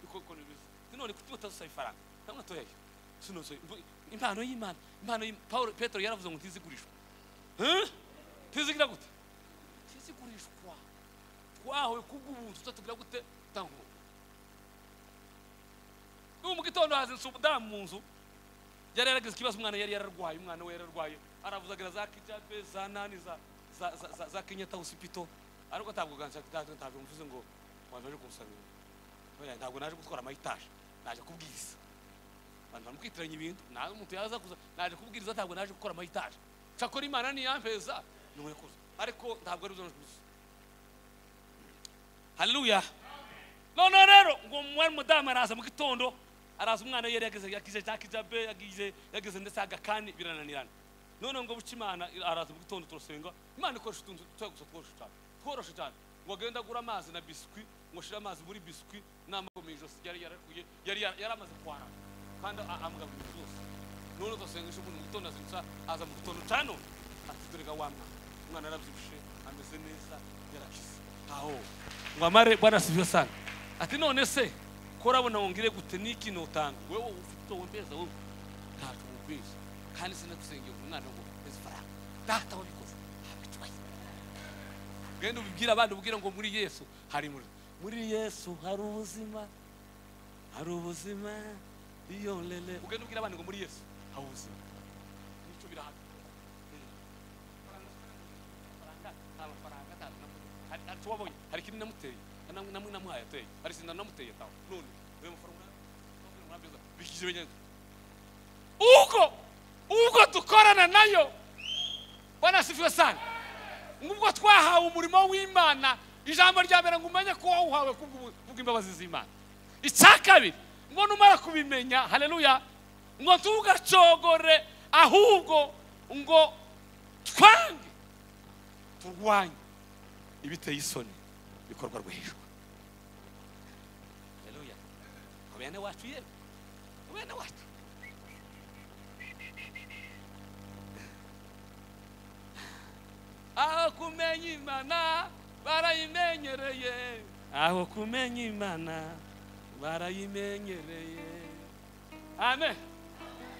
uko ukuntu bimeze none kuki utazusaba ifaranga ntabwo toyayo sinozo impano y'imana impano y'Imana. Pawulo petero yaravuze ngo ntizigurishwa Huh? ntizigira gute ntizigurishwa twahawe kubw'ubuntu tutatugira gute tutangura ubu mu gitondo hazindutse umudamu mu nzu yari yaragize ikibazo umwana yari yararwaye umwana we yararwaye aravuzagira za kijabe za nani za za za za, za kenyata hospital ariko ntabwo ganza ntabwo mvuze ngo abantu baje kumusabira Oya, ntabwo naje gutwara amayitaje naje kubwiriza abantu bamukwitiranya ibintu nawe umuntu yaza kuza naje kubwiriza ntabwo naje gukora amayitaje nshakora imana niyampeza nuwe kuza ariko ntabwo ari byo naje haleluya noneho rero ngo mwari mudamu araza mu gitondo araza umwana we yari yageze yagize jack jabe yagize yagize ndetse agakani birananirana noneho ngo buca imana araza mu gitondo turasenga imana ikoresha utuntu dutoya gusa tworoshe cyane tworoshe cyane ngo agende agura amazi na biswi ngo ashire amazi muri biswi n'amago mu ijosi yari yarakuye yari yara- yari amaze kwara kandi a- amugaburira byose noneho turasengesha umuntu mu gitondo azindutsa aza mu gitondo cya none ati dore ga wa mwana umwana yarabyibushe ameze neza yarakize aho ngo amare bwana sivyo sana ati none se ko urabona ngo ngire gute n'iki notanga wewe ufite wowe mbeza wowe ntacyo wumvise kandi sinagusengeye ngo umwana ngo mbeze ifaranga data wabikoze ntabwo ikibazo genda ubibwire abandi ubwire ngo muri yesu hari muri muri yesu hari ubuzima hari ubuzima iyo lele ugenda ubwire abandi ngo muri yesu hari ubuzima nicyo birahaga tuwabonye hari ikindi namuteye namwe namwe namuhaye ateye hari sinda namuteye tawe none uyu mafaranga murabyiza bikije benyenze uko uko dukorana nayo bwana sifiwe sana ngubwo twahawe umurimo w'imana ijambo rya mbere ngo umenye ko wawuhawe kubw'ubu- kubw'imbabazi z'imana icya kabiri ngo numara kubimenya haleluya ngo ntugacogore ahubwo ngo twange turwanye ibiteye isoni bikorwa rwihishwa bene wacu yewe bene wacu aho kumenya imana barayimenyereye aho kumenya imana barayimenyereye amen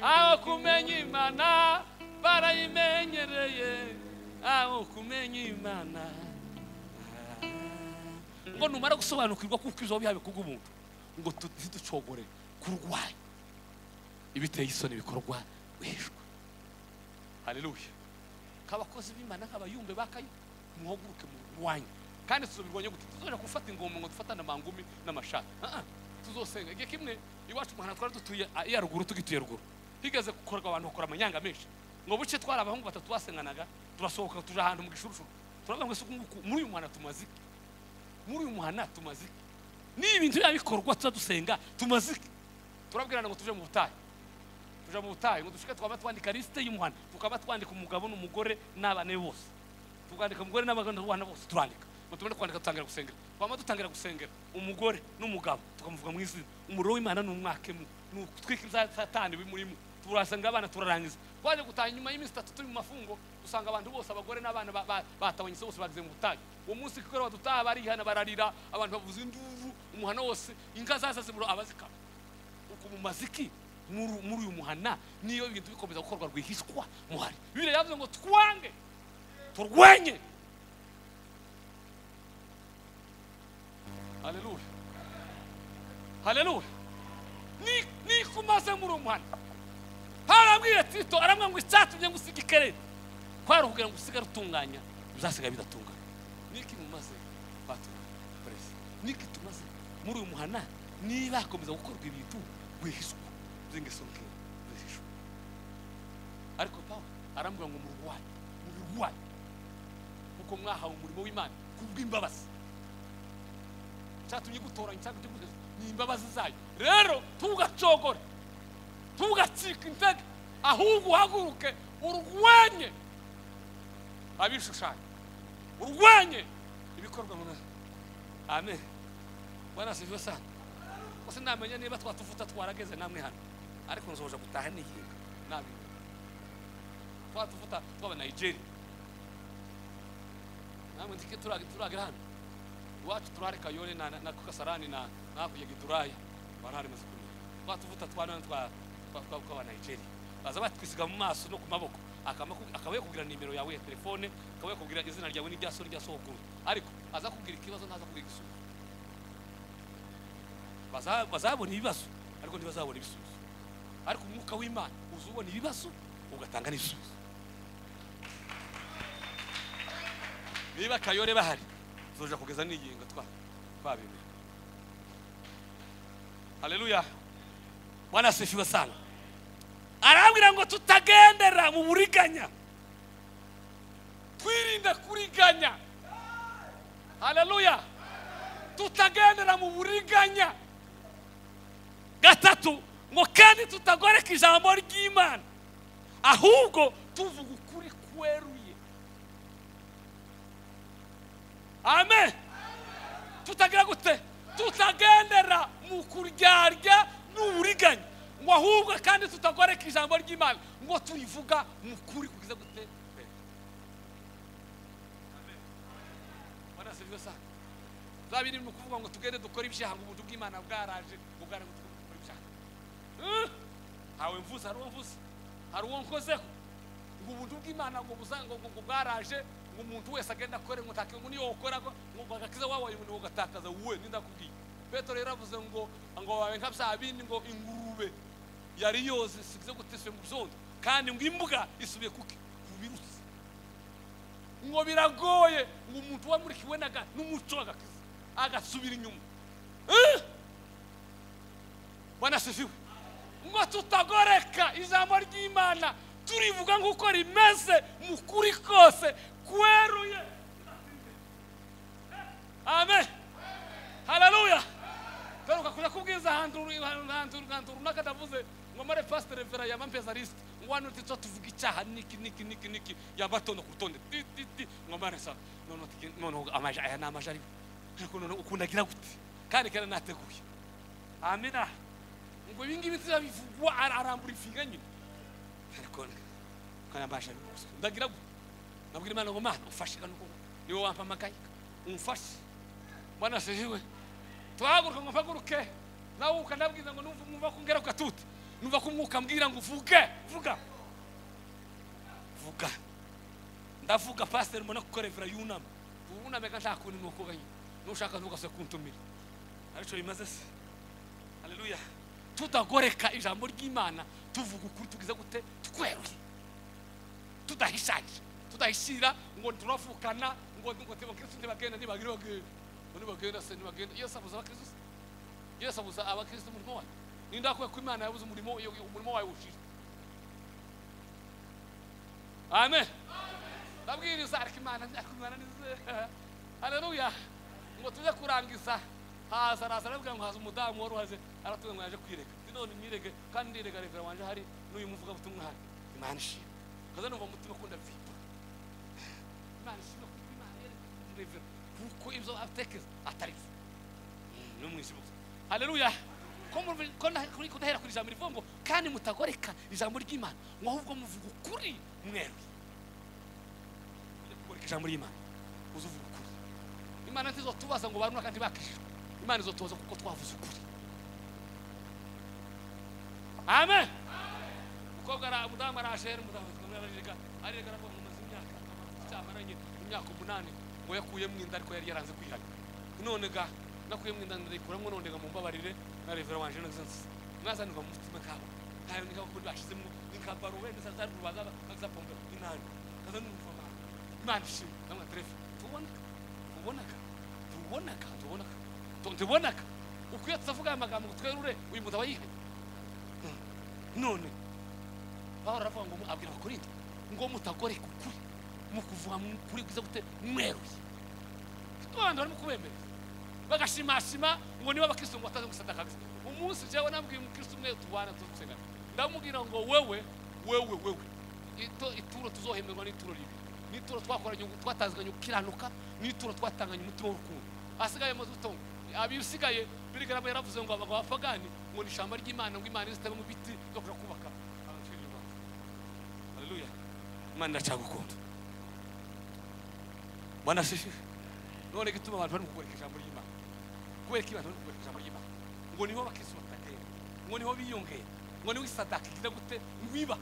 aho kumenya imana barayimenyereye aho kumenya imana ngo numara gusobanukirwa kuko ibyo bihabe kubw'umuntu ngo tu- ntiducogore kurwanya ibiteye isoni bikorwa wishwa haleluya nk'abakozi b'imana nk'abayumbe bakayo muhaguruke murwanye kandi tuzobirwanya gute tuzoja gufata ingoma ngo dufatane amangumi n'amashati Ah, ah. tuzosenga igihe kimwe iwacu muhana twari dutuye ah, iya ruguru tugituye ruguru higeze gukorwa abantu bakora amanyanga menshi ngo buce twari abahungu batatu basenganaga turasohoka tuja ahantu mu gishurushuru turavuga ngo ese uku nguku muri uyu muhana tumaze iki muri uyu muhana tumaze iki niba ibintu byabikorwa tuza dusenga tumaze iki turabwirana ngo tuje mu butayu tuja mu butayu ngo dushike twaba twandika lisite y'umuhana tukaba twandika umugabo n'umugore n'abana be bose tukandika umugore n'abana bose turandika ngo tubone kwandika dutangira gusengera twaba dutangira gusengera umugore n'umugabo tukamuvuga mu izina umuriro w'imana ni umwaka imwe ni utwika ibya satani biri muri mwe turasenga abana turarangiza twaje gutaha nyuma y'iminsi itatu turi mu mafungo dusanga abantu bose abagore n'abana ba- ba- batabanyitse bose bageze mu butayu uwo munsi kubera badutaha barihana bararira abantu bavuza induru umuhana wose inka zaza zimuro abazikama uku mu maziki muri muri uyu muhana niyo ibintu bikomeza gukorwa rwihishwa muhari bibiri yavuze ngo twange turwenye haleluya haleluya Ni- nikumaze muri uyu muhana harabwira tito aramwa ngo icyatumye ngo usige ikerere kwari ukugira ngo usigare utunganya uzasigaye bidatungana niki mumaze batunganya perezida niki tumaze muri uyu muhana niba hakomeza gukorwa ibintu rwihishwa by'ingeso nkeya rwihishwa ariko pawe arambwira ngo murwanye mubirwanye kuko mwahawe umurimo w'imana kubw'imbabazi cyatumye gutoranya cyangwa ikiguzi ni imbabazi zayo rero tugacogore ntugacike intege ahubwo uhaguruke urwanye abishushanyo urwanye ibikorwa mu nama amen bwana sivyo sana gusa namenya niba twatuvuta twarageze namwe hano ariko nzoja gutaha nihinga nabimenya twatuvuta twaba nigeria namwe ndike turagira turagira hano iwacu turahari kayore na, na, na kasarani na hakurya giduraya barahari maze kumenya twatuvuta twana twa twa- twa- twaba nigeria baza batwisiga mu maso no ku maboko akaba akaba yakubwira nimero yawe ya telefone akaba yakubwira izina ryawe n'irya so n'irya sogokuru ariko aza kubwira ikibazo ntaza kubwira igisubizo Baza- bazabona ibibazo ariko ntibazabona ibisubizo ariko umwuka w'imana uza ubona ibibazo ugatanga n'ibisubizo niba kayore bahari tuzoja kugeza n'iyinga twa twabimenya haleluya bwana asifiwe sana arambwira ngo tutagendera mu buriganya twirinda kuriganya haleluya tutagendera mu buriganya gatatu ngo kandi tutagoreka ijambo ry'imana ahubwo tuvuga ukuri kweruye amen tutagira gute tutagendera mu kuryarya n'uburiganya ngo ahubwo kandi tutagoreka ijambo ry'imana ngo tuyivuga mu kuri kugize gute Eh. Amen. Bwana asifiwe sana za biri mu kuvuga ngo tugende dukore ibyaha ngo ubuntu bw'imana bwaraje bugara ngo tugende dukore ibyaha Eh, hawe mvuze hari uwo mvuze hari uwo nkozeho ngo ubuntu bw'imana ngo buza- ngo- ngo ngo bwaraje ngo umuntu wese agenda akore ngo ntake ngo niyo ukora ngo ngo agakiza wabaye umuntu ugatakaza wowe n'indakubwiye petero yaravuze ngo ngo wawe nka bya bindi ngo ingurube yari yoze size guteswe mu byondo kandi ngo imbuga isubiye kuki ku birutsi ngo biragoye ngo umuntu wamurikiwe naga n'umuco agakiza agasubira inyuma Eh! bwana asifiwe ngo tutagoreka ijambo ry'imana turivuga nk'uko rimeze mu kuri kose kweruye amen haleluya garuka kuja kubwiza ahantu ru- ahantu- ahantu- ahantu runaka ndavuze ngo mare pastor revera yaba mpezariste ngo hano tito tuvuga icyaha niki niki niki niki yaba tondo ku rutonde ti ti ti ngo mare sa noneho tuge- noneho amaja aya ni amaja ariko ariko noneho ukundagira gute kandi kera nateguye amina ngo ibi ngibi ntibivugwa ara- arambura ifiga nyine ariko nkanabasha bikose ndagira ngo nabwira imana ngo mana umfashe kano kuko niwe wampamagaye umfashe mbona sejiwe twahaguruka ngo mpaguruke nawe ukanabwiza ngo numva mwumva ko ngaruka tute numva ko umwuka ambwira ngo uvuge vuga vuga ndavuga pasiteri mbona ko revera yunama wuname kandi nta kuntu nukuga nyine nushaka ntugase kuntumira aricyo bimaze se haleluya tutagoreka ijambo ry'imana tuvuga ukuri tugize gute tweruye tudahishakira tudahishira ngo turafukana ngo ngo abakristo ntibagenda ntibagenda bagenda ngo ntibagenda se ntibagenda yesu abuza abakristo se yesu abuza abakristo umurimo wayo ninde wakuye ko imana yabuze umurimo umurimo wayo wushije amen ndabwiriza ariko imana ariko imana nize haleluya ngo tujye kurangiza haza araza arabwira ngo haza umudamu wari uhaze aratubwira ngo yaje kwirega ndi none nyirege kandi ndirega revera wanje hari n'uyu muvugabutumwa hari imana ishimwe kaza numva mu mutima ukunda vipa imana ishimwe kuko imana yerekanye revera kuko ibyo atekereza atari byo ni umwijima gusa haleluya ko murumva- ko na- kuri- ko ndahera kuri ijambo rivuga ngo kandi mutagoreka ijambo ry'imana ngo ahubwo muvuga ukuri mweruye Tujye kugoreka ijambo ry'imana uze uvuga ukuri imana ntizotubaza ngo baruna kandi bakijijwe imana izotubaza kuko twavuze ukuri amen umukobwa ara- umudamu arashera umudamu ararega arega aravuga ngo maze imyaka cyamaranye imyaka umunani ngo yakuyemo inda ariko yari yaranze kwihana none ga nakuyemo inda ndayikuramo none ga mumbabarire na revera wanje nazo mwazanirwa mu mutima kabo ntayo nikaho kuri bashizemo nikabaro wenda zazari rubaza bakazapomba inani kaza numva ba- imana ishimwe namwe terefe tuboneka tubonaga tubonaga tubonaga Tu- tubonaga ukwiye tutavuga aya magambo ngo twerure uyu mugabo yihanye none bahora baravuga ngo mu- abwira abakorinto ngo mutagoreka ukuri mu kuvuga mu kuri kuza gute mweruye abantu barimo kubembereza bagashimashima ngo niba abakristo ngo bataze gusadakaza umunsi jewe nabwiye umukristo umwe tubana tugusenga ndamubwira ngo wewe wewe wewe Ito- ituro tuzohemerwa n'ituro ribi n'ituro twakoranye ubu- twatazanye ukiranuka n'ituro twatanganye umutima w'urukundo asigaye amaze ubuto abisigaye birigarama yaravuze ngo abagabo bapagani ngo ni ishyamba ry'imana ngo imana izitebe mu biti bakora kubaka haleluya imana iracagukunda mana sisi none gituma abantu bari mu kubereka ijambo ry'imana kubera ko abantu bari mu kubereka ijambo ry'imana ngo niho bakristo batagenda ngo niho biyongera ngo niho isadaka igira gute ngwiba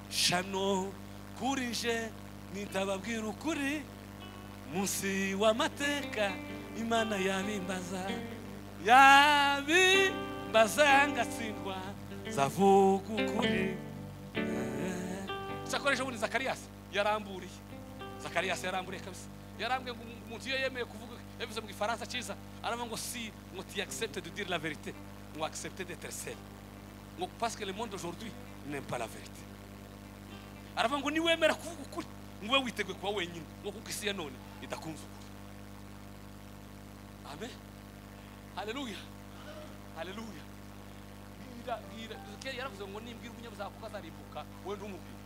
shano kuri je nitababwira ukuri munsi w'amateka imana yabimbaza yabimbaza ngatsindwa zavuga ukuri cyakoresha ubundi zakariyasi yaramburiye zakariyasi yaramburiye kabisa yarambwiye ngo umuntu iyo yemeye kuvuga yabivuze mu gifaransa cyiza aravuga ngo si ngo ti accepte de dire la vérité ngo accepte d'être seul ngo parce que le monde aujourd'hui n'aime pas la vérité aravuga ngo niwemera kuvuga ukuri ngo ube witeguye kuba wenyine ngo kuko isi ya none idakunze ukuri amen haleluya haleluya bwira bwira Ezekiel yaravuze ngo nimbwira umunyabuzakuka azarimbuka wowe ntumubwire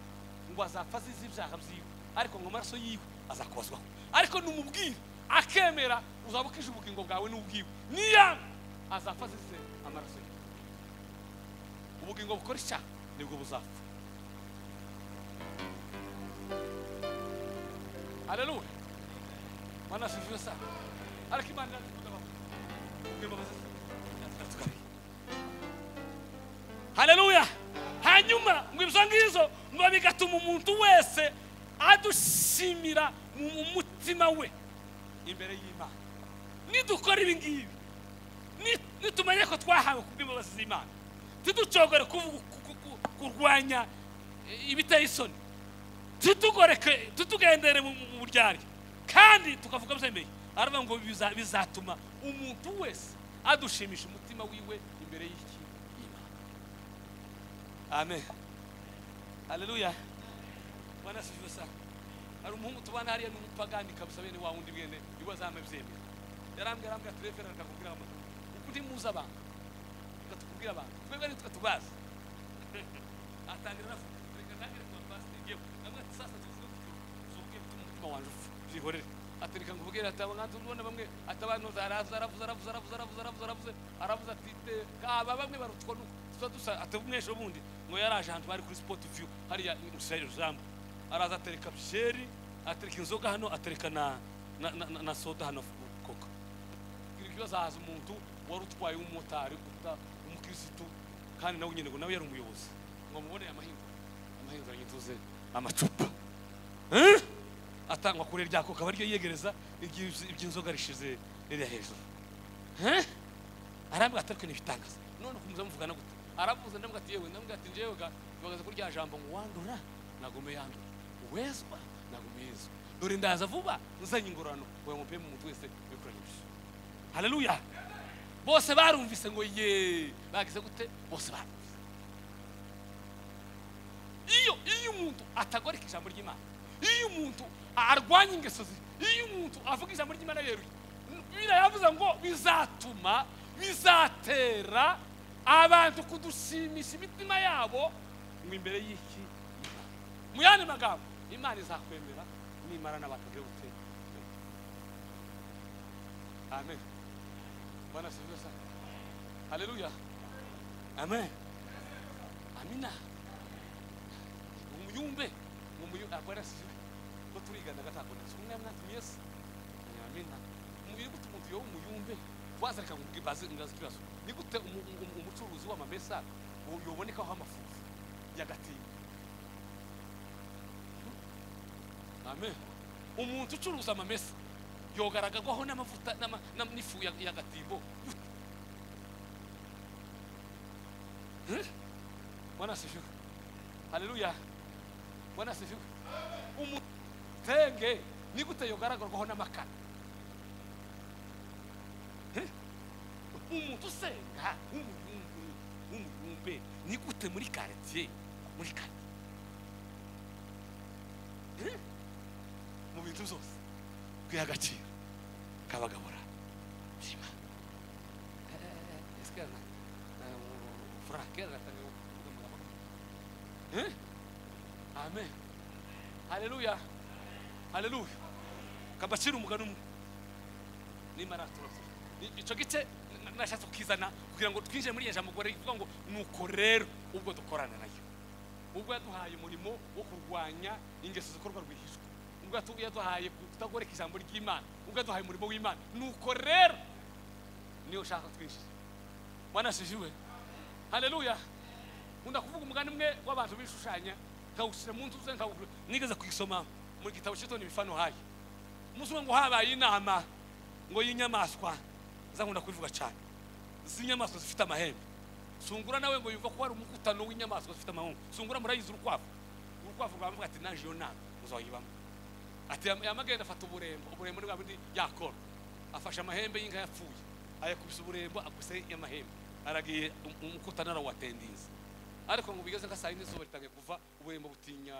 ngo azapfa azize ibyaha byiwe ariko ngo amaraso yiwe azakubazwaho ariko numubwire akemera uzaba ukije ubugingo bwawe n'ubwiwe niyanga azapfa azize amaraso yiwe ubugingo bukora icyaha nibwo buzapfa haleluya mana asifiwe sana ariko imana iradukunda imbabazi zatugaruye haleluya hanyuma ngo ibyo ngibyo ngo bigatuma umuntu wese adushimira mu mutima we imbere y'imana nidukora ibi ngibi ni- nitumenya ko twahawe ku bw'imbabazi z'imana tiducogore kuvuga ku- ku- ku- kurwanya eh, ibiteye isoni titugoreke titugendere mu mu- mu buryarya kandi tukavuga byemeye aravuga ngo biza- bizatuma umuntu wese adushimisha umutima wiwe imbere y'iki y'Imana. amen haleluya bwana sifiwe sana hari umuhungu tubana hariya ni umupagani kabisa bene wa wundi bwene ibibazo hano byemera yarambwira arambwira turefera akakubwira amagambo uko ndi muzi abantu tukatubwira abantu twebwe nitwe tubazi atangira aravuga reka ntangire kuba pasiteri yewe namwe sasa tuvuge tuvuge bituma umutima wanjye ufu byihorere ati reka nkubwire ati abanganza ubona bamwe ati abantu araza aravuze aravuze aravuze aravuze aravuze aravuze aravuze ati "Te- kaba bamwe barutswa nuko dusa dusa ati umwesha wundi ngo yaraje ahantu bari kuri sport view hariya Israel Jambo araza atereka byeri atereka inzoga hano atereka na na, na, na- na soda hano koka kugira ikibazo haza umuntu wari utwaye umumotari uta umukirisitu kandi nawe nyine ngo nawe yari umuyobozi ngo amuboneye amahinga amahinga yituze amacupa Eh? atangwa kure rya koka baryo yegereza igihe iby'inzoga rishize ririya hejuru Eh? arambwira ati ariko ntibitangaza none ukumva muvugana gute aravuze ndamubwira ati yewe ndamubwira ati njyewe ga bagaze kuri rya jambo ngo wandura nagume yandura wezwa nagume yezwa dore ndaza vuba nzanye ingororano ngo mupeme umuntu wese wikoranye ibyo haleluya bose barumvise ngo ye bagize gute bose barumvise iyo iyo umuntu atagoreka ijambo ry'imana iyo umuntu arwanya ingeso ze iyo umuntu avuga ijambo ry'imana yeruye bibiliya yavuze ngo bizatuma bizatera abantu kudushimisha imitima yabo ngo imbere y'iki Imana. mu yandi magambo imana izakwemera nimara n'abantu bagira gute amen bwana asifiwe sana haleluya amen amina umuyumbe umuyumbe agora siwe ko turigana gatakona umwe mwati yesu nyamina umuyumbe gute umuntu yo umuyumbe waza reka ngibaze ngaze kibazo ni gute umu- umu- umucuruzi w'amamesa wo- yoboneka aho amafufu yagatinda amen umuntu ucuruza amamesa yogaragagwaho n'amavuta n'ama- n'am- n'ifu ya- ya gatimbo Eh? bwana asifiwe haleluya bwana asifiwe umutenge ni gute yogaragurwaho n'amakara Eh? umuntu usenga w'umubumbe w'umubumbe ni gute muri karitsiye muri karitsiye Eh? mu bintu byose kwiha agaciro kabagabura byima esikana furakera gatanga kuvuga amagambo Eh? amen haleluya haleluya kabacira umugani umwe nimara turasoma Ni- ico gice na- nashatse kukizana kugira ngo twinjire muri iyo jambo gore rivuga ngo nuko rero ubwo dukorana nayo ubwo yaduhaye umurimo wo kurwanya ingeso zikorwa rwihishwa ubwo yatu- yaduhaye kutagoreka ijambo ry'imana ubwo yaduhaye umurimo w'imana nuko rero niyo ushaka twinjire mwanashijiwe haleluya undi kuvuga umugani umwe w'abantu bishushanya nkawushyira mu nzu ze nkawugura nigeze kuyisoma mu gitabo cyitwa imifano hayi umusore ngo habaye inama ngo y'inyamaswa zankunda kubivuga cyane z'inyamaswa zifite amahembe sungura nawe ngo yumva ko hari umukutano w'inyamaswa zifite amahembe sungura murayizi urukwavu urukwavu rwamuvuga ati naje iyo nama muzayibamo ati "Yam- yamagenda afata uburembo uburembo ni bwa bundi yakora afashe amahembe y'inka yapfuye ayakubise uburembo akubise amahembe aragiye um- umukutano arawuwatendinze ariko ngo bigeze nka saa yine izuba ritangiye kuva uburembo butinya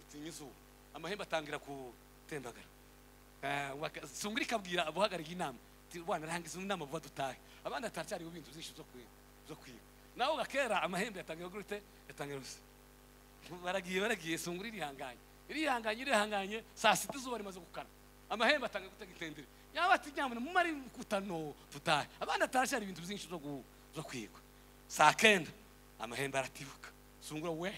butinya izuba amahembe atangira gutembagara Eh, waka- sungura ikabwira abuhagarariye inama ati bwana rangiza inama vuba dutahe abandi ataracyariho ibintu byinshi byo kwiga byo kwiga nawe gakera amahembe yatangira gute yatangira gusa baragiye baragiye sungura irihanganye irihanganye irihanganye saa sita izuba rimaze gukana amahembe atanga gutega itendere yaba ati nyamara mumare kutano tutahe abana atarashara ibintu byinshi byo gu- byo kwiga saa kenda amahembe aratibuka sungura we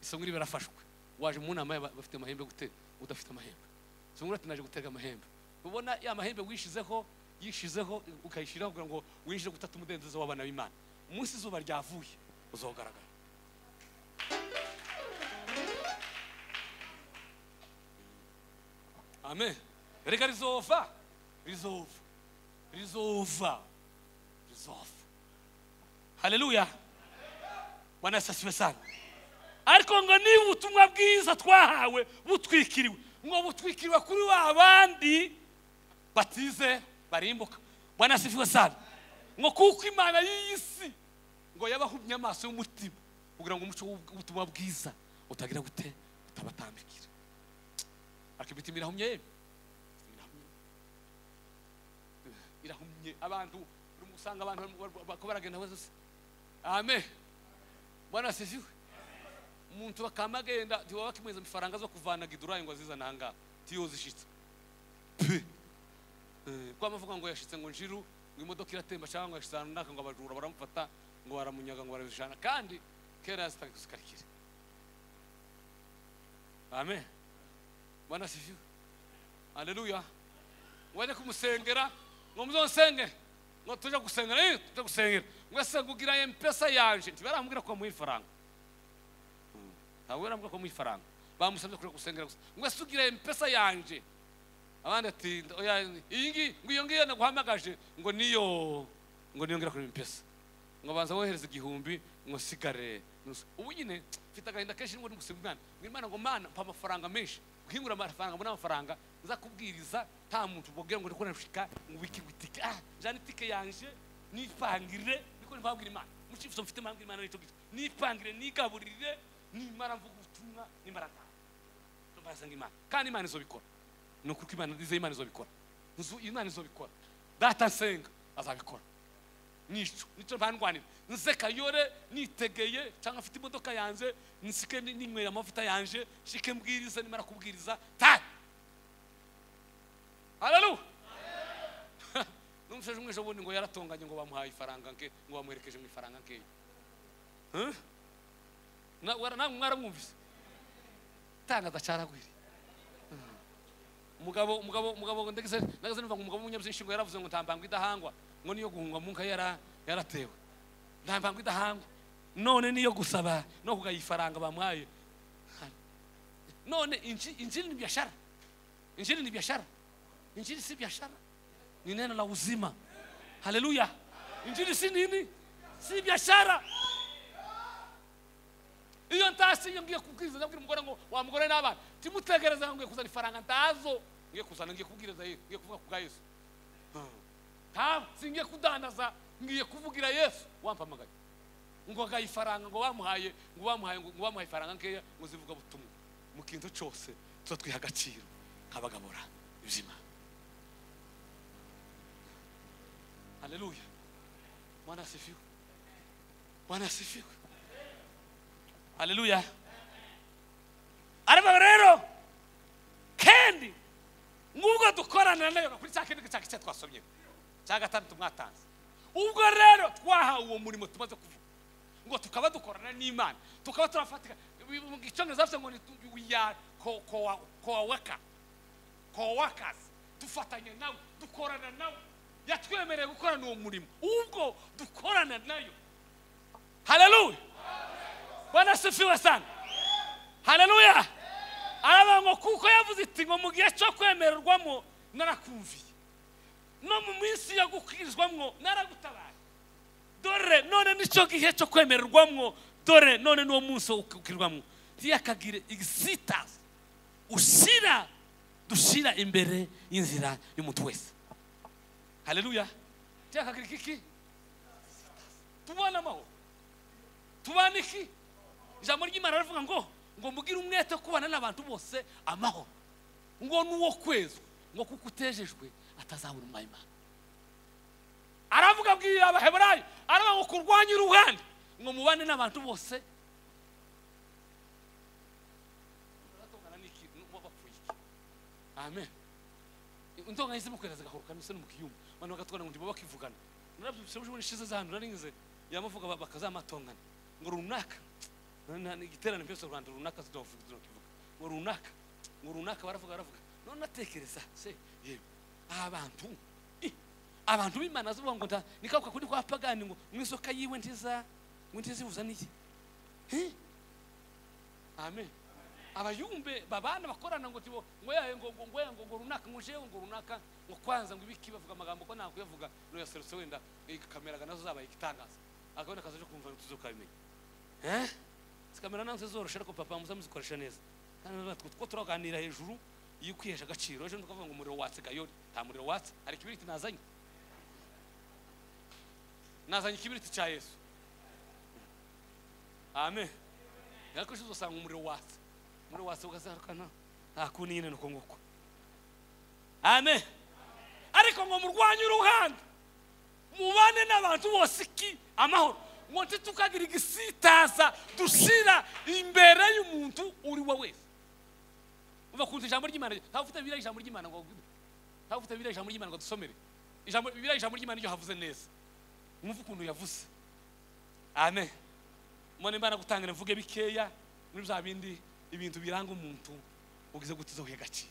isungura iba yarafashwe waje mu nama y'aba- bafite amahembe gute udafite amahembe sungura ati naje gutega amahembe ubona ya mahembe wishizeho yishizeho ukayishyiraho kugira ngo winjire gutata umudendezo w'abana b'imana umunsi izuba ryavuye uzogaragara Amen. Reka rizova. Rizova. Rizova. Rizova. Haleluya. Bwana Yesu asifiwe sana. Ariko ngo niba ubutumwa bwiza twahawe butwikiriwe, ngo butwikiriwe kuri wa bandi batize barimbuka. Bwana asifiwe sana. Ngo kuko Imana y'iyi si ngo yabahumye amaso y'umutima kugira ngo umuco w'ubutumwa bwiza utagira gute utabatambikira akibita imirahumye yewe Imirahumye. Eh, irahumye abantu urimo usanga abantu barimo- bar- bariko baragenda hose amen bwana asifiwe umuntu bakama agenda ntiwaba bakimweza amafaranga zo kuvana gidurayi ngo azizane ahangaha tiyo zishitse pe Eh, kwa amavuga ngo yashitse ngo njiru ngo imodoka iratemba cyangwa ngo yashitse ahantu runaka ngo abajura baramufata ngo baramunyaga ngo barabijana kandi kera zitazikarikira amen bwana sifiwe aleluya wajya kumusengera ngo muzonsenge ngo tujya gusengera eh tujya gusengera ngo ese ngugira mpesa yanje ntibarambwira ko muha ifaranga Mm, ntabwo barambwira ko muha ifaranga bamusabye kujya gusengera gusa ngo ese ugira mpesa yanje abandi ati oya iyi ngiyi ngo iyo ngiyo naguhamagaje ngo niyo ngo niyo ngira kuri mpesa ngo banza wohereza igihumbi ngo sigare nusu ubu nyine mfite agahinda kenshi nubwo ndi gusiba umwana ngo imana ngo mana mpa amafaranga menshi guhingura amafaranga mbona amafaranga nzakubwiriza nta muntu mbabwira ngo ndikore nashika ngo wiki witike ah jana itike yanje nipangire niko mpabwira imana mucifuzo mfite mpabwira imana n'icyo gito nipangire nigaburire nimara mvuga ubutumwa nimara ntaha mbarasenga imana kandi imana izobikora ni ukuko imana ndizeye imana izobikora Nzu- imana izobikora data nsenga azabikora nico nico ntandwanira nze kayore nitegeye cyangwa afite imodoka yanjye nsike ni- ninywera amavuta yanjye nshike mbwiriza nimara kubwiriza ta haleluya n'umushaje umwe ejo bundi ngo yaratonganye ngo bamuhaye ifaranga nke ngo bamuherekeje mu ifaranga nkeya Huh? Na- wara- namwe mwaramwumvise tangaza caragwiriye umugabo umugabo umugabo ndageze ndageze numva ngo umugabo w'umunyabyishi ngo yaravuze ngo ntambangwa idahangwa ngo niyo guhungwa mu nka yara yaratewe ntambangwa idahangwa none niyo gusaba no kugaye ifaranga bamuhaye none inji- injili ni biashara injili ni biashara injili si biashara ni neno la uzima haleluya injili si nini si biashara iyo ntasi iyo ngiye kubwiriza ndabwira umugore ngo wa mugore n'abana timutegereza ngiye kuzana ifaranga ndazo ngiye kuzana ngiye kubwiriza ye- ngiye kuvuga ku bwa yesu nta singiye kudandaza ngiye kuvugira yesu wampamagaye ngo agaye ifaranga ngo bamuhaye ngo bamuhaye ngo ngo bamuhaye ifaranga nkeya ngo zivuga butumwa mu kintu cyose tuba twiha agaciro nk'abagabura ibizima haleluya mwana asifiwe mwana asifiwe haleluya ariko rero kandi nk'ubwo dukorana nayo kuri cya kindi cya kice twasomye cya gatandatu mwatanze ubwo rero twahawe uwo murimo tumaze kuvuga ngo tukaba dukorana n'imana tukaba turafatika mu gicongereza bavuze ngo ni tu- we are co- co- co-worker coworkers dufatanya nawe dukorana nawe yatwemereye gukorana uwo murimo ubwo dukorana nayo haleluya bwana asifiwe sana haleluya aravuga ngo kuko yavuze iti ngo mu gihe cyo kwemererwamo narakumviye no mu minsi yo gukirizwamo naragutabaye dore none nicyo gihe cyo kwemererwamo dore none n'uwo munsi wo gukirirwamo ntiyakagire exitasi ushyira dushyira imbere y'inzira y'umuntu wese haleluya ntiyakagire ikiki tubone amahoro tubane iki ijambo ry'imana rivuga ngo ngo mugire umwete wo kubana n'abantu bose amahoro ngo n'uwo kwezwa ngo kuko utejejwe atazabura umwanya aravuga abwira abaheburayo aravuga ngo kurwanye uruhande ngo mubane n'abantu bose Uratongana n'iki? N'uwapfuye iki? amen undonga yahise mukweraza gahoro kamise no mukiyumba abantu bagatwana ngo ntibaba bakivugana narabyumvise ubwo nishize zahanu narize yamuvuga bakazamatongana ngo runaka na- na- igiterane byose rwanda runaka zidavuga zidavuga ngo runaka ngo runaka baravuga baravuga none natekereza se yewe abantu ih, abantu b'imana zivuga ngo nda nikabuka kuri kwa pagani ngo mu isoka yiwe ntiza ngo ntizibuza n'iki Eh? amen abayumbe babana bakorana ngo tibo ngo yaye ngo ngo ngo ngo ngo runaka ngo jewe ngo runaka ngo kwanza ngo ibiki bavuga amagambo ko nako yavuga no yaserutse wenda ikameraga nazo zabaye igitangaza akabona akazi cyo kumva tuzokabimenya eh zikamera nazo zoroshe ariko papa muzamuzikoresha neza kandi natwe kuko turaganira hejuru iyo ukwihesha agaciro ejo tukavuga ngo umuriro watse gayori nta muriro watse hari ikibiriti nazanye nazanye ikibiriti cya yesu amen ariko ejo uzasanga umuriro watse umuriro watse ugazarukana nta kundi nyine ni uko nguko amen ariko ngo murwanye uruhande mubane n'abantu bose iki amahoro ngo ntitukagira igisitaza dushyira imbere y'umuntu uri we wese uva ku ijambo ry'imana ntawe ufite biriya ijambo ry'imana ngo ntabwo ufite biriya ijambo ry'imana ngo dusomere ijambo biriya ijambo ry'imana iryo havuze neza mwumve ukuntu yavuze amen mbona imana gutangana mvuge bikeya muri bya bindi ibintu biranga umuntu ugize gute uzohe gake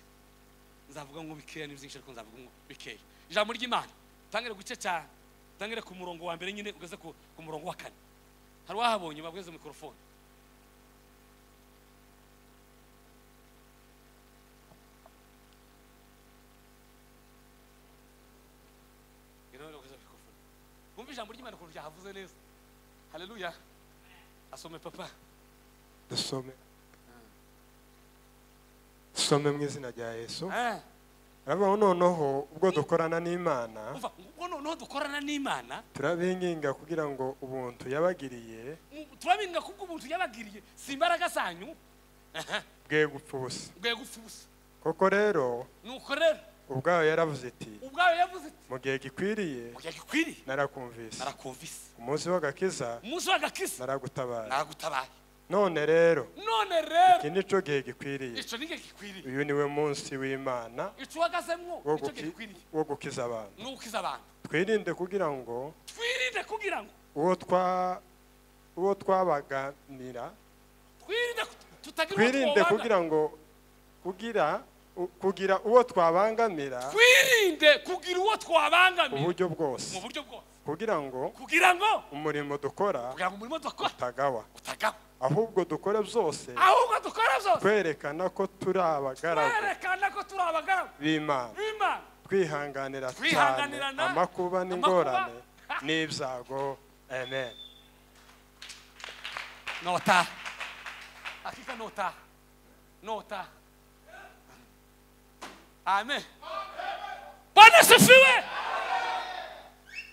nzavuga ngo bikeya ni byinshi ariko nzavuga ngo bikeya ijambo ry'imana tangire ku gice cya tangire ku murongo wa mbere nyine ugeze ku, ku murongo wa kane hari uwahabonye babweze mikorofone bumva ijambo ry'imana ukuntu ryahavuze neza haleluya asome papa dusome dusome mu izina rya yesu Ah, aravuga ngo noneho ubwo dukorana n'imana umva ubwo noneho dukorana n'imana turabinginga kugira ngo ubuntu yabagiriye turabinga kubwo ubuntu yabagiriye si imbaraga zanyu bwe gupfa ubusa bwe gupfa ubusa koko rero nuko rero ubwayo yaravuze iti ubwayo yavuze ati mu gihe gikwiriye kujya gikwiriye narakumvise narakumvise ku munsi w'agakiza umunsi w'agakisa naragutabaye naragutabaye none rero none rero iki ni cyo gihe gikwiriye ico nige gikwiriye uyu ni we munsi w'imana ico uhagazemwo wo nico guki- gikwiriye wo gukiza abantu ni ukiza abantu twirinde kugira ngo twirinde kugira ngo uwo twa uwo twabaganira twirinde ku- tutagira uwo twirinde twobanga- kugira ngo kugira u- kugira uwo twabangamira twirinde kugira uwo twabangamira uburyo mu bwose buryo bwose kugira ngo kugira ngo umurimo dukora kugira ngo umurimo dukora utagawa utagaba ahubwo dukore byose ahubwo dukora byose twerekana ko turi abagaragu twerekana ko turi abagaragu b'imana b'imana twihanganira cyane Twihanganirana amakuba n'ingorane amakuba. n'ibyago amen Nota. Hakika nota. Nota. Amen. Bwana sifiwe.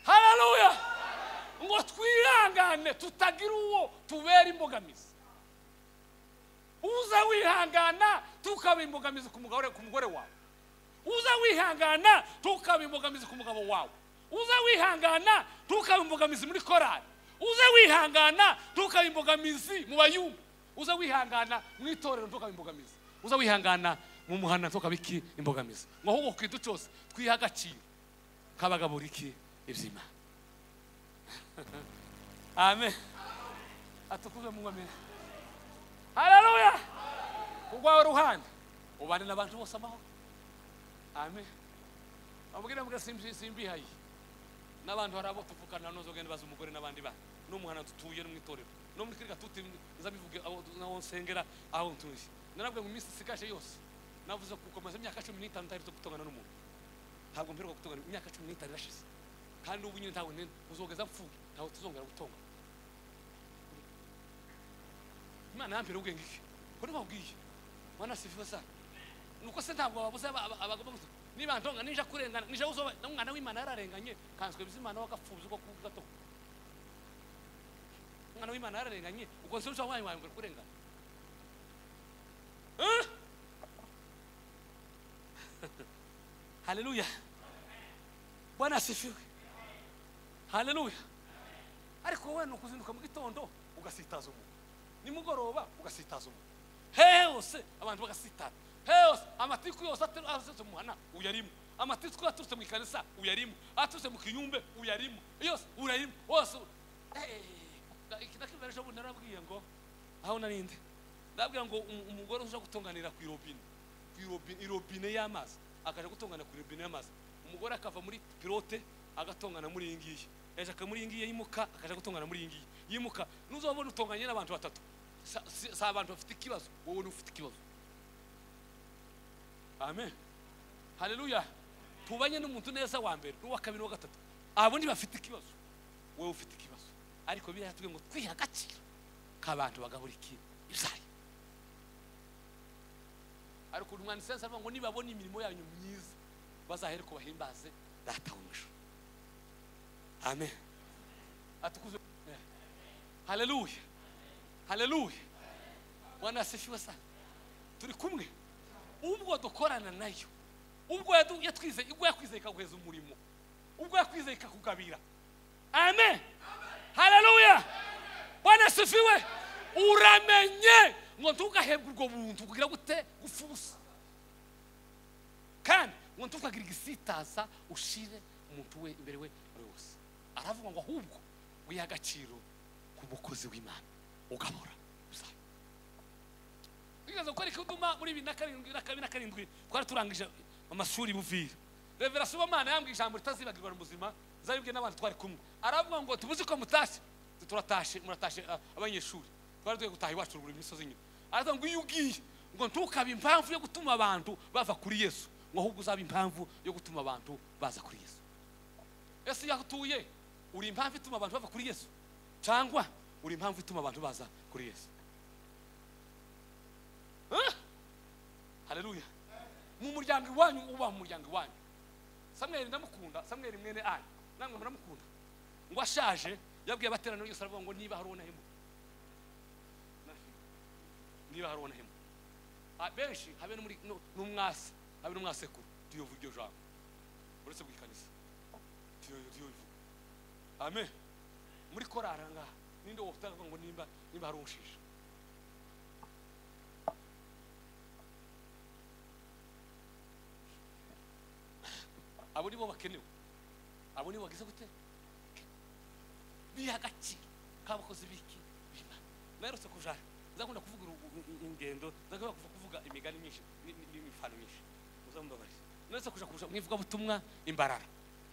Haleluya. Ngo twirangane tutagira uwo tubera imbogamizi. Uza wihangana tukaba imbogamizi ku mugore ku mugore wawe. Uza wihangana tukaba imbogamizi ku mugabo wawe. Uza wihangana tukaba imbogamizi muri korali. Uza wihangana tukaba imbogamizi mu bayumba. Uza wihangana mu itorero tukaba imbogamizi. Uza wihangana mu muhanda tukaba iki imbogamizi. Ngo ahubwo ku kintu cyose twiha agaciro kabagabura iki ibyima. Amen. Atukuzwe mu ngomero. Haleluya. Kugwawe ruhande. Ubane n'abantu bose amahoro. amen ababwira mbwa simbi simbihaye n'abantu hari abo tuvukana nozo genda baza umugore n'abandi bana n'umuhana dutuye no mu itorero no muri kirika tuti nzabivuge aho naho nsengera aho ntuye narabwe mu minsi isigaje yose navuze kuko maze imyaka cumi n'itanu ntari gutongana n'umuntu ntabwo mperuka gutongana imyaka cumi n'itanu irashize kandi ubu nyine ntabwo nene uzogeza mfuye ntabwo tuzongera gutongana imana yampera ubwenge iki ko nibabwiye mwana sifiwe sana nuko se ntabwo babuze aba- aba- abagomba gusa niba ntonga nija kurengana nija uzoba n'umwana w'imana yararenganye kanswe bizimana wagapfuza uko kuvuga to umwana w'imana yararenganye ubwo nse ushobora wanyu wanyu kurengana Eh? haleluya bwana asifiwe haleluya ariko wowe ni ukuzinduka mu gitondo ugasitaza umuntu nimugoroba ugasitaza umuntu hose abantu bagasitara hose amatiku yose atari- aturutse mu muhana uyarimo amatiku aturutse mu ikanisa uyarimo aturutse mu kiyumbe uyarimo yose urayimo wose u- Eh, iki nakibera ejo bundi narabwiye ngo aho narinde ndabwira ngo umu- umugore uza gutunganira ku irobine ku irobine irobine y'amazi akaja gutungana ku irobine y'amazi umugore akava muri pilote agatongana muri iyi ngiyi yajaka muri iyi ngiyi yimuka akaja gutungana muri iyi ngiyi yimuka nuzabona utonganye n'abantu batatu si, si, si abantu bafite ikibazo wowe ni ufite ikibazo amen haleluya tubanye n'umuntu neza wa mbere n'uwa kabiri n'uwa gatatu abo ni bafite ikibazo wowe ufite ikibazo ariko biriya tuvuge ngo twiha agaciro k'abantu bagabura iki ibyayo ariko uyu mwanditsi yanditse avuga ngo nibabona imirimo yanyu myiza bazahere ko bahimbaze data wo mu ijuru amen atukuzwe Eh. haleluya haleluya bwana asifiwe sana turi kumwe ubwo dukorana nayo ubwo yadu- yatwizeye ubwo yakwizeye ikaguheza umurimo ubwo yakwizeye ikakugabira amen haleluya bwana asifiwe uramenye ngo ntugahebwe ubwo buntu kugira gute gufusa kandi ngo ntukagire igisitaza ushire umuntu we imbere we buri wose aravuga ngo ahubwo wihe agaciro ku mukozi w'imana ugahora uzaba bibaza gukora ikiduma muri bibiri na karindwi na kabiri na karindwi twari turangije amashuri buvira revera subamana yambwiye ijambo ritazibagirwa mu buzima zabibwe n'abantu twari kumwe aravuga ngo tubuze ko mutashye Ati, turatashe muratashe a- abanyeshuri twari tugiye gutaha iwacu buri misozi nyine aravuga ngo iyo ugiye ngo ntukabe impamvu yo gutuma abantu bava kuri yesu ngo ahubwo uzaba impamvu yo gutuma abantu baza kuri yesu ese iyo aho utuye uri impamvu ituma abantu bava kuri yesu cyangwa uri impamvu ituma abantu baza kuri yesu Ah! haleluya mu muryango iwanyu uba mu muryango iwanyu samweli ndamukunda samweli mwene ayi namwe muramukunda ngo ashaje yabwiye abateraniro yose aravuga ngo niba hari ubonahemo niba hari ubonahemo Ah, benshi habe no muri no- n'umwase habe n'umwasekuru tuyovu iryo jambo uretse bw'ikanisa tuyovu amen muri korari aha ngaha ninde wotanga ngo nimba nimba hari unshisha abo nibo bakenewe abo nibo bagize gute biha agaciro k'abakozi b'iki b'imana narose kujara nzakunda kuvuga urugu- i- i- ingendo nzakunda kuvu- kuvuga imigani myinshi ni- ni- n'imifano myinshi muzamubabarize narose kuja kuja mu ivugabutumwa imbarara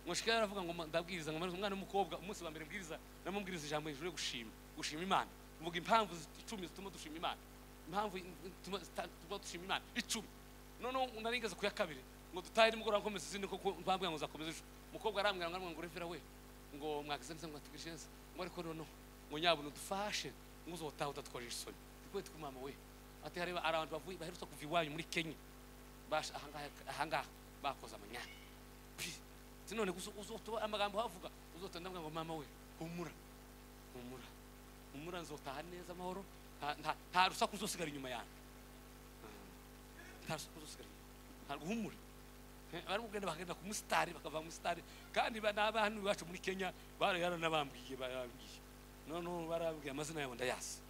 mushikira aravuga ngo ma- ndabwiriza ngo amaze umwana w'umukobwa umunsi wa mbere mbwiriza namubwiriza ijambo hejuru yo gushima gushima imana mvuga impamvu zi- icumi zituma dushima imana impamvu i- zituma zita- zituma dushima imana icumi noneho narigeze ku ya kabiri ngo dutahe nimugoroba nkomeza izindi kuko bambwira ngo nzakomeza ejo umukobwa arambwira ngo arambwira ngo revera we ngo mwagize neza ngo mwatugishe neza ngo ariko noneho ngo nyabuna udufashe ngo uzotaha udatwaje isoni twikwe twe mama we ati hareba ari abantu bavuye baherutse kuva iwanyu muri kenya Basha- ahangaha ahangaha bakoze amanyanga Pi! ati none gusa uzotuba amagambo havuga uzotonda ngo mama we humura humura humura nzotaha neza amahoro nta- nta- nta rusaku uzosigara inyuma yanjye nta rusaku uzosigara inyuma ntabwo humura bari kugenda bakagenda ku musitari bakava mu musitari kandi ba- n'abana iwacu muri kenya baranabambwiye barababwiye noneho barababwiye amazina yabo ndayasi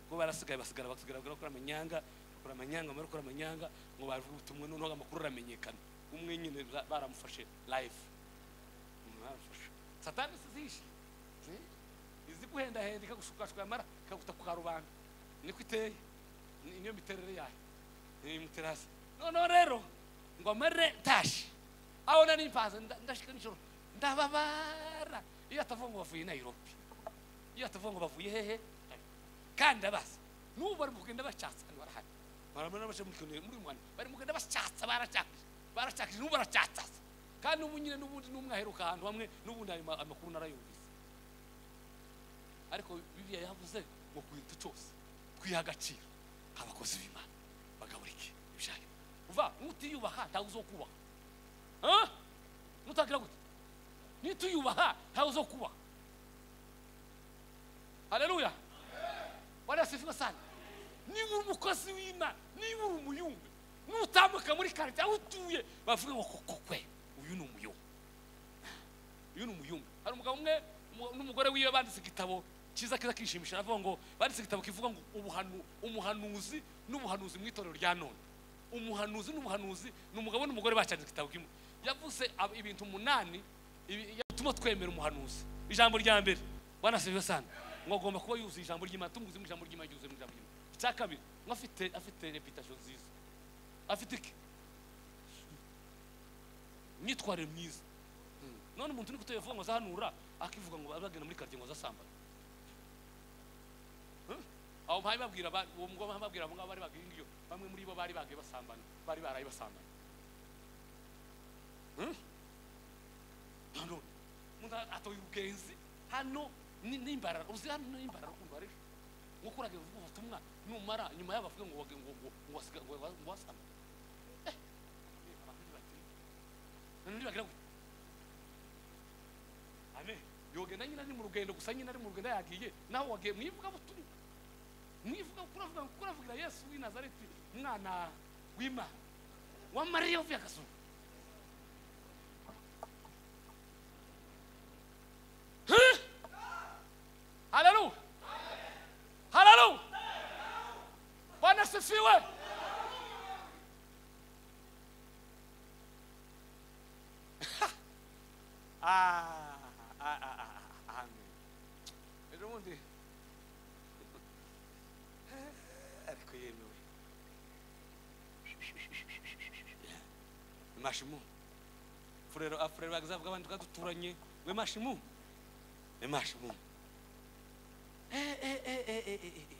kuko barasigaye basigara basigara bakora amanyanga bakora amanyanga bamara gukora amanyanga ngo bavuga ubutumwa noneho amakuru aramenyekana umwe nyine ba- baramufashe live Mm, baramufashe satani zihishe izi guhendahenda ikagushukashwa yamara ikaguta ku karubanda niko iteye Ni- niyo miterere yayo imuterasi noneho rero ngo amare tashi abona nimpanze nda- ndashika nijoro ndababara iyo atavuga ngo bavuye nayirobi iyo atavuga ngo bavuye hehe kandi ndabaza n'ubu bari mu kugenda bacyatsa hano barahari barabona baje muri kino- muri mwana bari mu kugenda bacyatsa baracyakije baracyakije n'ubu baracyatsaza kandi n'ubu nyine n'ubundi n'umwe aheruka ahantu hamwe n'ubundi ayo ma- amakuru narayumvise ariko bibiliya yavuze ngo ku kintu cyose twiha agaciro abakozi b'imana bagaburike ibijyanye uva nutiyubaha ntawe uzokubaha Ah? nutagira gute nituyubaha ntawe uzokubaha haleluya bariya sifiwe sana niba uri umukozi w'imana niba uri umuyumbe nutambuka muri karitsiye aho utuye bavuga ngo koko kwe uyu ni umuyumbe uyu ni umuyumbu hari umugabo umwe umu- n'umugore wiwe banditse igitabo cyiza kiza kishimisha aravuga ngo banditse igitabo kivuga ngo ubuhanu- umuhanuzi n'ubuhanuzi mu itorero rya none umuhanuzi n'ubuhanuzi ni umugabo n'umugore bacyanditse igitabo kimwe yavuze ab- ibintu umunani ibi- yatuma twemera umuhanuzi ijambo rya mbere wanasibye sana ngo agomba kuba yuzuye ijambo ry'imana tumuguze mu ijambo ry'imana yuzuye mu ijambo ry'imana icya kabiri ngo afite afite reputation nziza afite iki imyitwarire myiza none umuntu uri kutevuga ngo azahanura akivuga ngo bagenda muri karitsiye ngo azasambana Hmm? aho mpaye babwira ba- uwo mugabo mpaye babwira abo ngabo bari bagiye iyo bamwe muri bo bari bagiye basambana bari baraye basambana Hmm? none umuntu atoye ubwenzi hano ni- n'imbarara uzi hano n'imbarara ukuntu ari nkuko uragiye uvuga ubutumwa numara nyuma y'abo bavuga ngo wage- ngo ngo ngo wasiga- ngo wa- ngo wasambane Eh, abantu ntibatinya. Abantu ntibagira gutya. Amen. yogenda nyine ari mu rugendo gusa nyine ari mu rugendo yagiye nawe wagiye mu ivugabutumwa mu ivugabutumwa uravuga kuko uravugira yesu w'i nazareti umwana w'imana wa mariya uvuye akazuba Huh? haleluya haleluya bwana asifiwe mashimu furero afurero bagizavuga abantu twaduturanye we mashimu we mashimu Eh, eh, eh, eh, eh, eh, eh.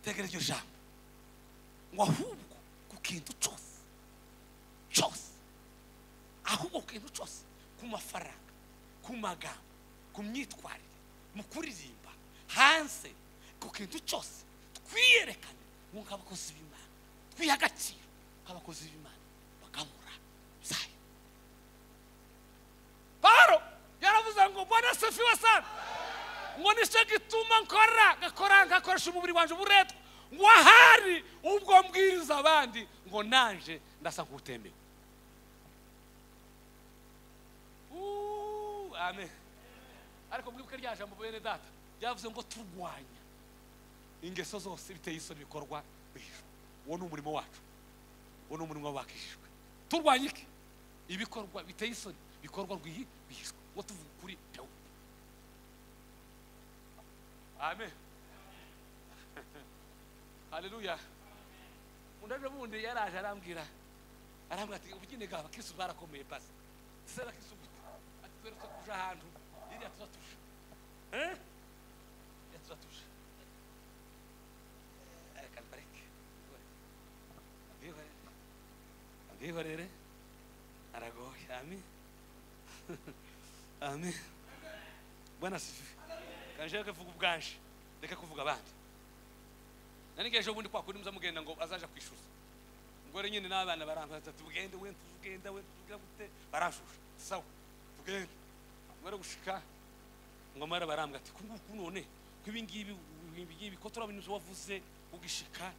tegera iryo jambo ngo ahubwo ku kintu cyose cyose ahubwo ku kintu cyose ku mafaranga ku magambo ku myitwarire mu kuririmba hanze ku kintu cyose twiyerekane ngo nk'abakozi b'imana twiha agaciro nk'abakozi b'imana bagamura zayo pawulo yaravuze ngo bwana sefi wa sana ngo nicyo gituma nkora ngakora ngakoresha umubiri wanjye uburetwa ngo ahari ubwo mbwiriza abandi ngo nanje ndasa nk'utemewe Uuu, amen ariko mwibuke rya jambo bene data ryavuze ngo turwanya ingeso zose biteye isoni bikorwa bijwe uwo ni umurimo wacu uwo ni umurimo w'abakijijwe turwanya iki ibikorwa biteye isoni bikorwa rwihi bihishwe ngo tuvuge kuri pewu amen haleluya undi aje bundi yaraje arambwira arambwira ati ubugeni bwa abakirisitu barakomeye basi ese abakirisitu gute ati twere twe tuje ahantu iriya tuba tuje Eh? iriya tuba tuje reka mbareke mbihorere mbihorere aragoye amen amen bwana sifi kanjeke vuga ubwanje reka kuvuga abandi nanige ejo bundi kwa kundi muza mugenda ngo azaje kwishyuza umugore nyine n'abana barambaza ati tugende we tugenda we tuvuga gute baranshusha sawa tugende umara gushika ngo amara barambwa ati ku nguku none ko ibi ngibi ibi ngibi ko turabona ibyo wavuze ugishika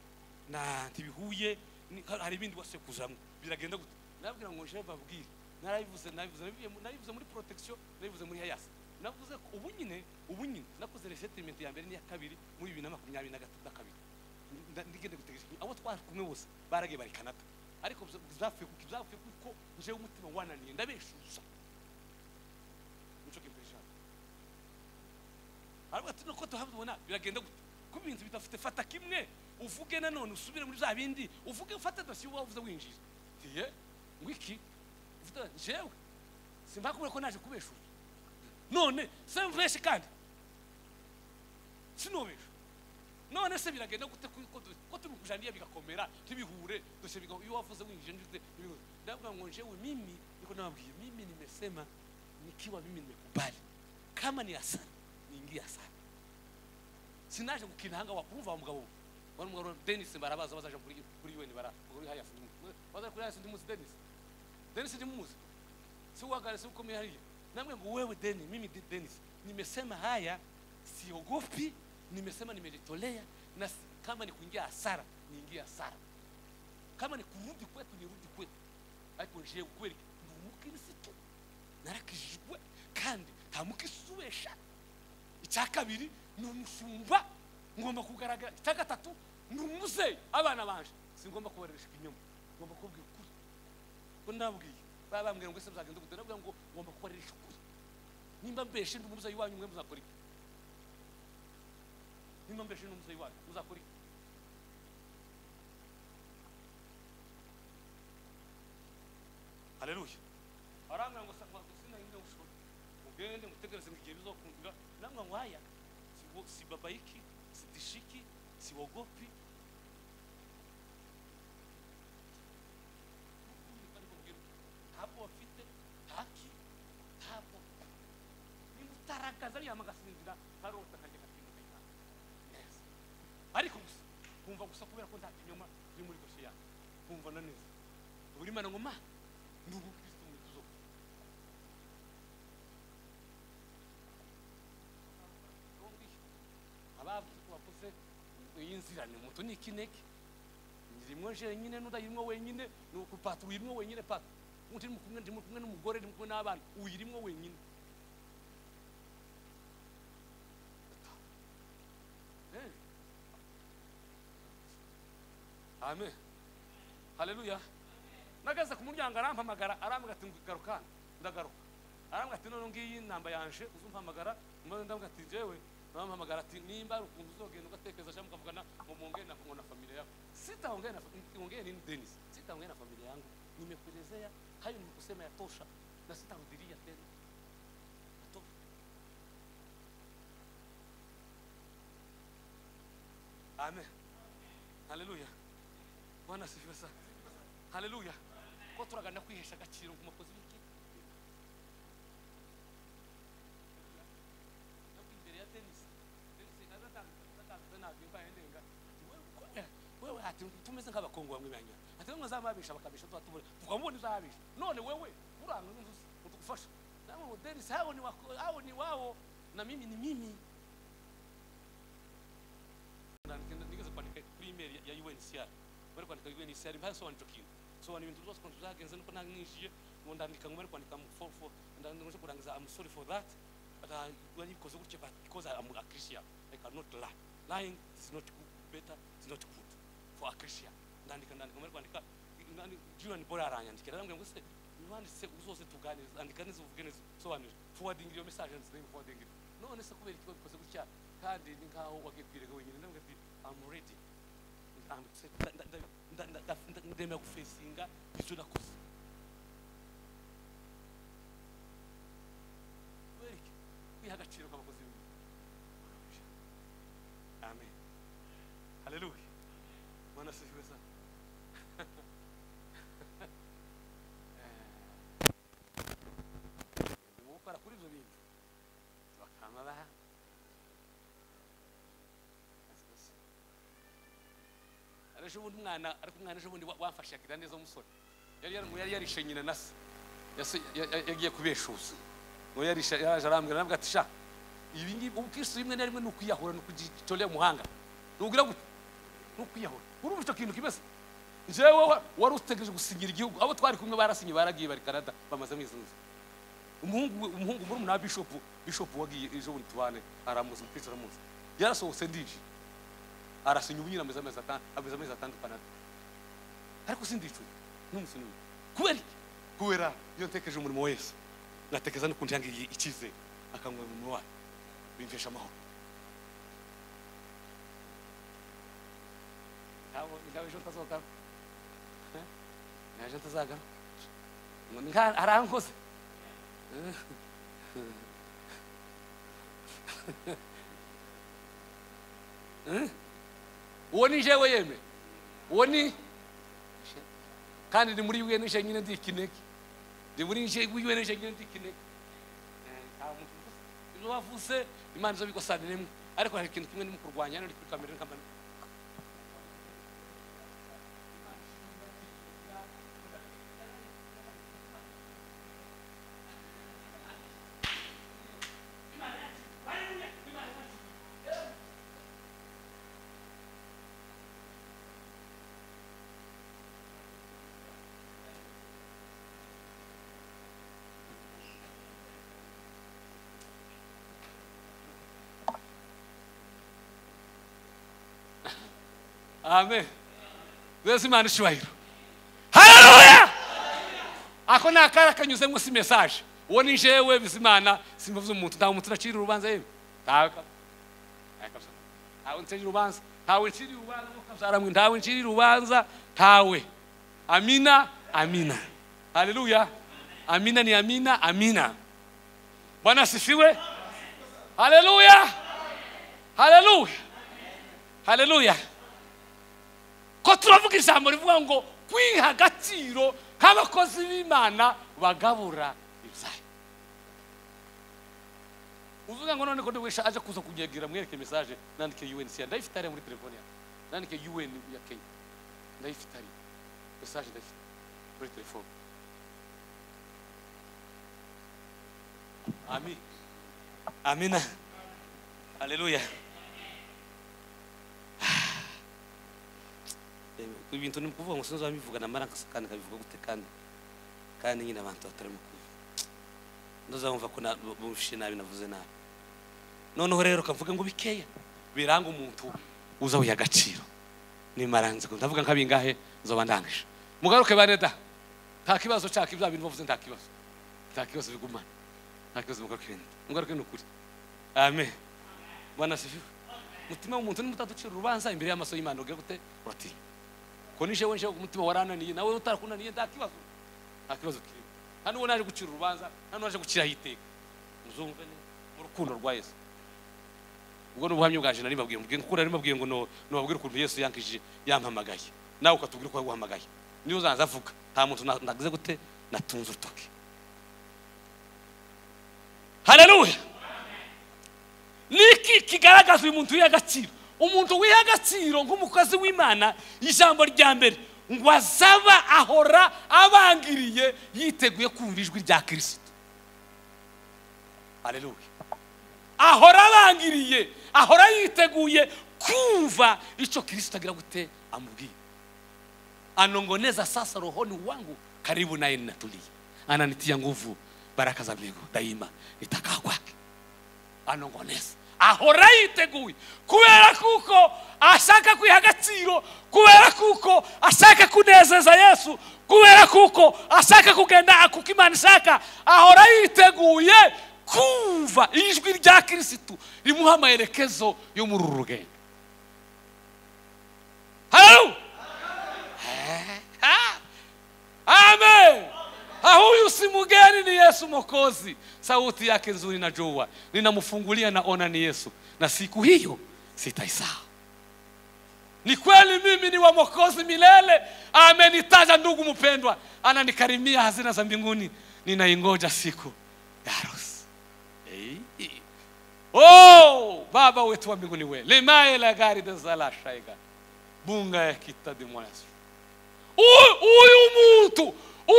na ntibihuye ni- hari ibindi wasekuzamo biragenda gute nabwira ngo nje babwire narabivuze nabivuze nabivuye mu- nabivuze muri protection nabivuze muri hayasi navuze ko ubu nyine ubu nyine nakoze resettlement ya mbere n'iya kabiri muri bibiri na makumyabiri na gatatu na kabiri Nda- ndigende gutegereza abo twari kumwe bose baragiye bari kanada ariko zapfuye kuko zapfuye kuko njewe umutima wananiye ndabeshuza nico kimpeshaje ariko ati nuko tuhabona biragenda gute ko ibintu bidafite fata kimwe uvuge nanone usubire muri bya bindi uvuge ufate dosiye uba wavuze winjiza tiye ngwiki ufite jewe simbakubwira ko naje kubeshuza none se mveshe kandi sinubesha none se biragenda gute ko- ko du- ko tubikujaniye bigakomera tubihure dosiye biga iyo wavuze winjije njute ndabwira ngo jewe mimi niko nababwiye mimi nimesema nikiwa mimi nimekubali kama ni hasara niingia sana sinaje kukinanga wakumva wa mugabo wari mugabo Dennis barabaza bazaje kuri kuri UN bara kuri haya sindimu bazaje kuri haya sindimu Dennis Dennis ndimuzi si uwagale si ukomeye hariya namwe ngo wewe Dennis mimi Di- Dennis nimesema haya siogopi nimesema nimejitolea na si- kama ni kuingia hasara niingie hasara kama ni kurudi kwetu nirudi kwetu ariko nje ukweli ndi umukirisitu narakijijwe kandi nta mukisuwesha icya kabiri ni umushumba ngomba kugaragara icya gatatu ni umuzeyi abana banje singomba kubareresha ibinyoma ngomba kubabwira ukuri ko ndabwiye baba bambwira ngo ese muzagenda gute ndabwira ngo ngomba kubareresha ukuri nimba mbeshe ndi umuzeyi wanyu mwe muzakora iki nimba mbeshe ndi umuzeyi wanyu muzakora iki haleluya barambwira ngo sakwa sinahinga gushora mugende mutegereze ngo igihe bizokundira namwe ngo haya si wo- si babayiki si dishiki si wogopi ntabwo bafite ntaki ntabwo niba utarakaza ariya magasinzira ntarota kajya gatinyuka cyane neza ariko gusa nkumva gusa kubera ko nta kinyoma biri muri dosiye yawe nkumva na neza buri mana ngo ma ni ubukristo mu zo abavuze ko bavuze iyi nzira ni muto ni ikineke ndimo jenyine n'udayirimo wenyine ni ukupaturo uyirimo wenyine pato undi ndimo kumwe ndimo kumwe n'umugore ndimo kumwe n'abana uyirimo wenyine Eh. amen haleluya nageze ku muryango arampamagara arambwira ati garuka ndagaruka arambwira ati none ngiyi namba yanje uzumpamagara maze ndabwira ati jewe arampamagara ati nimba ari ukuntu uzogenda ugatekereza cyangwa mukavugana ngo mwongere na ngo na familia yawe sitahongeye na fa- ngongeye nini Dennis sitahongeye na familia yangu nimekuelezea hayo nimekusema yatosha na sitarudilia tena Yatosha. amen haleluya bwana asifiwe sana haleluya ko turaganira kwihesha agaciro ku makozi b'ikipe no imbere ya tenisi tenisi nazatangaza ntabwo imbaye ndenga ati wewe ukomera wewe ati tumeze nk'abakongo bamwe banyura ati wewe muzababisha bakabisha tuba tubura tukamubona uzababisha none wewe uranga n'inzuzi utugufasha nawe ngo denisi hao ni wako hao ni wao na mimi ni mimi Nandika- nigeze kwandika kuri email ya- ya UNHCR bari kwandika UNHCR mpaka sobanura ico kintu sobanura ibintu byose ukuntu zagenze nuko namwishiye ngo ndandika ngo bari kwandika mu for for ndangije kurangiza I'm sorry for that but I wari bikoze gutya but because I'm a Christian I cannot lie lying is not good better is not good for a Christian ndandika ndandika bari kwandika nani Julian Bora aranyandikira arambwira ngo se wanditse uzose tuganire andika neza uvuge neza sobanura forwarding iyo message nziza forwarding none se kubera ikigo bikoze gutya kandi ni nkaho wagiye kwirega wenyine ndamubwira ati I'm ready I'm excited. Nda- nda- nda- nda- nda- nda- ndemera gufesinga ibyo nakoze kubera iki kwiha agaciro k'abakozi b'imirimo amen haleluya mwana asifiwe sana Eh, gukora kuri ibyo bintu bakama baha ejo bundi umwana ariko umwana ejo bundi wa- wamfashe akira neza umusore yari yari- yari yarishe nyina na se Yase- ya- ya- yagiye kubeshuza ngo yarishe yaje arambwira nabwo ati sha ibi ngibi ubukristo rimwe na rimwe ni ukwiyahura ni ukugitorera umuhanga ntugira gutya ni ukwiyahura urumva icyo kintu kimeze njyewe wa- wari utegereje gusinyira igihugu abo twari kumwe barasinye baragiye bari kanada bamaze amezi mwiza umuhungu umuhungu muri umuna bishopu bishopu wagiye ejo bundi tubane aramuzi umukristo aramuzi yarasohotse ndije arasinya ubunyine ameze amezi ata- ameze amezi atanu kanada ariko sindicwe n'umunsi n'umwe kubera iki kubera iyo ntekereje umurimo wa yesu ngatekereza n'ukuntu yangiriye icyizere akanguha umurimo wayo bimvesha amahoro ntabwo ntabwo ejo ntazogana Eh? ntabwo ejo ntazagana ngo ni nka- arankoze uwo ni jewe yeme uwo ni kandi ni muri UNH nyine ndi ikinege ndi muri nje UNH nyine ndi ikinege Eh, nta muntu uvuze. ibyo bavuze imana izo bigosana rimwe ariko hari ikintu kimwe ndimo kurwanya hano ndi kuri kamera nkamba amen mbese imana icyubahiro haleluya ako ni akara kanyuze munsi mesaje uwo ni jewe bizimana simvuze umuntu nta muntu naciriye urubanza yewe ntawe kabisa. Ntawe kabisa. ntawe nciriye urubanza ntawe nciriye urubanza nk'uko kabyara mwe. ntawe nciriye urubanza ntawe amina amina haleluya amina ni amina amina bwana asifiwe haleluya haleluya haleluya ko turavuga ijambo rivuga ngo kwiha agaciro nk'abakozi b'imana bagabura ibyayo uvuga ngo none ko ntiwisha aje kuza kunyegira mwereke message nandike un siya ndayifite hariya muri telefone yanjye nandike un ya kenya ndayifite hariya message ndayifite muri telefone amin amina haleluya ibintu ni ukuvuga ngo sinzi abivuga namara kandi nkabivuga gute kandi kandi nyine abantu batarimo kubi ntuzamva ko na- bumvishe nabi navuze nabi noneho rero ukavuga ngo bikeya biranga umuntu uza wiha agaciro nimaranze ngo ndavuga nka bingahe nzoba ndangije mugaruke bane da nta kibazo nshaka ibya bintu bavuze nta kibazo nta kibazo bigumana nta kibazo mugaruke bene mugaruke ni ukuri amen bwana asifiwe umutima w'umuntu nimutaducira urubanza imbere y'amaso y'imana ugira gute uratinya ko nishe we nsheho umutima warananiye nawe utarakunaniye nta kibazo nta kibazo kirimo hano uwo naje gucira urubanza hano naje gukiraho iteka muzumve ne mu rukundo rwa yesu ubwo ni ubuhamya bwaje nari babwiye mbwiye nkura nari mbabwiye ngo no- nubabwire ukuntu yesu yankije yampamagaye nawe ukatubwira uko yaguhamagaye niyo uzaza avuga nta muntu na- nagize gute natunze urutoki haleluya niki kigaragaza uyu muntu wiha agaciro umuntu wiha agaciro nk'umukozi w'imana ijambo rya mbere ngo azaba ahora abangiriye yiteguye kumva ijwi rya kirisito haleluya ahora abangiriye ahora yiteguye kumva icyo kirisito agira gute amubwiye anongoneza sasa rohoni wangu karibu naye ninatulia ananitia nguvu baraka za mbingu daima nitakaa kwake anongoneza ahora yiteguye kubera kuko ashaka kwiha agaciro kubera kuko ashaka kunezeza yesu kubera kuko ashaka kugenda kuko imana ishaka ahora yiteguye kumva ijwi rya kirisitu rimuha amaherekezo yo muri uru rugendo haleluya Ah! amen Ah, huyu si mgeni ni yesu mokozi sauti yake nzuri najua ninamfungulia naona ni yesu na siku hiyo sitaisahau ni kweli mimi ni wa mokozi milele amenitaja ndugu mpendwa ananikarimia hazina za mbinguni ninaingoja siku ya harusi Ei. oh, baba wetu wa mbinguni we limaye la gari dezalashaiga bunga ya kitadimwanasru U- uyu muntu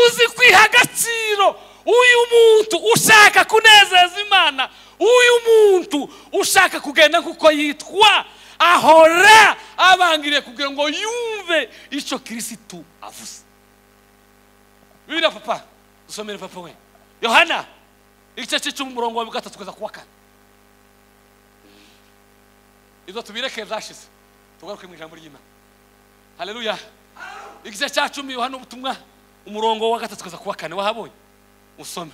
uzi kwiha agaciro uyu muntu ushaka kunezeza imana uyu muntu ushaka kugenda kuko yitwa ahora abangiriye kugira ngo yumve icyo kirisitu avuze bibira papa dusomere papa we yohana igice cye cy'umurongo wa gatatu kugeza ku wa kane izo tubireke zashize tugaruke mu ijambo ry'imana haleluya igice cya cumi yohana ubutumwa umurongo wa gatatu kugeza ku wa kane wahabonye usome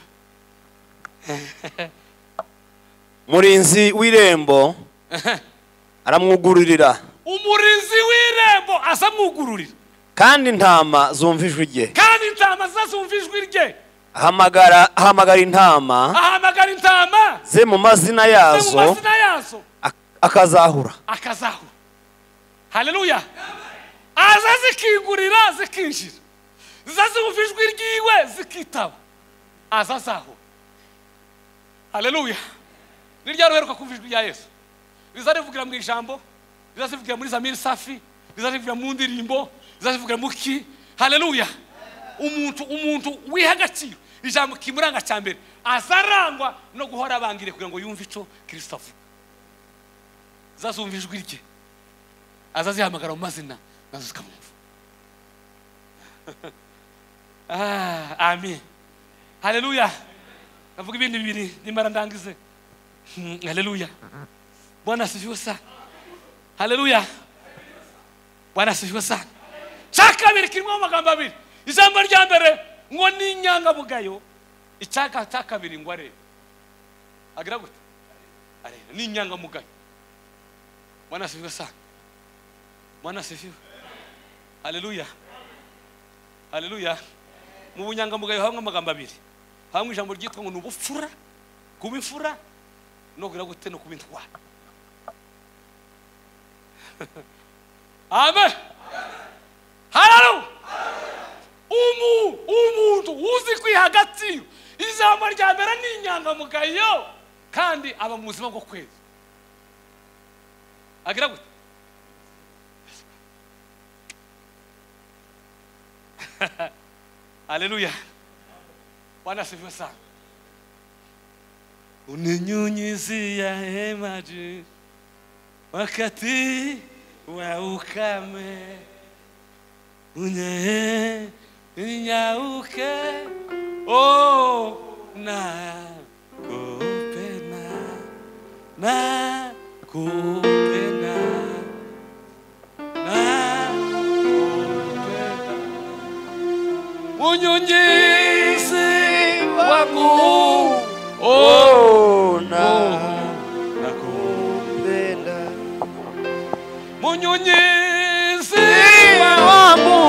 murinzi w'irembo aramwugururira umurinzi w'irembo aza amwugururira kandi intama zumva ijwi rye kandi intama zazumva ijwi rye ahamagara ahamagara intama ahamagara intama ze mu mazina ze mu yazo mazina yazo ak- akazahura akazahura haleluya aza zikingurira zikinjira ziza zumva ijwi ryiwe zikitaba aza azahura haleluya ni ryari uheruka kumva ijwi rya yesu riza rivugira mu ijambo riza rivugira muri zamiri safi riza rivugira mu ndirimbo riza rivugira mu ki haleluya umuntu umuntu wiha agaciro ijambo kimuranga cya mbere aza arangwa no guhora abangiriye kugira ngo yumve icyo kirisito avuga zazumva ijwi rye azazihamagara mu mazina nazo zikamwumva Ah, amen haleluya navuga ibindi bibiri nimara ndangize Hmm, haleluya bwana asifiwe sana haleluya bwana asifiwe sana cya kabiri kirimo amagambo abiri ijambo rya mbere ngo ni inyangamugayo icya ka- cya kabiri ngo arebe agira gute areba ni inyangamugayo Bwana asifiwe sana. Bwana asifiwe. Haleluya. Haleluya. Mu bunyangamugayo hamwe amagambo abiri. Hamwe ijambo ryitwa ngo ni ubupfura, kuba imfura, no kugira gute no kuba intwara. Amen. Haleluya. Umu, umuntu uzi kwiha agaciro. Ijambo rya mbere ni inyangamugayo kandi aba mu buzima bwo kwezi. agira gute haleluya bwana asifiwe sana uninyunyizia maji wakati wa ukame unye nyauke oh, na kupena na kupenda na kupenda unyonyizi wangu Oh, na kupenda nakupenda. unyonyizi Wangu,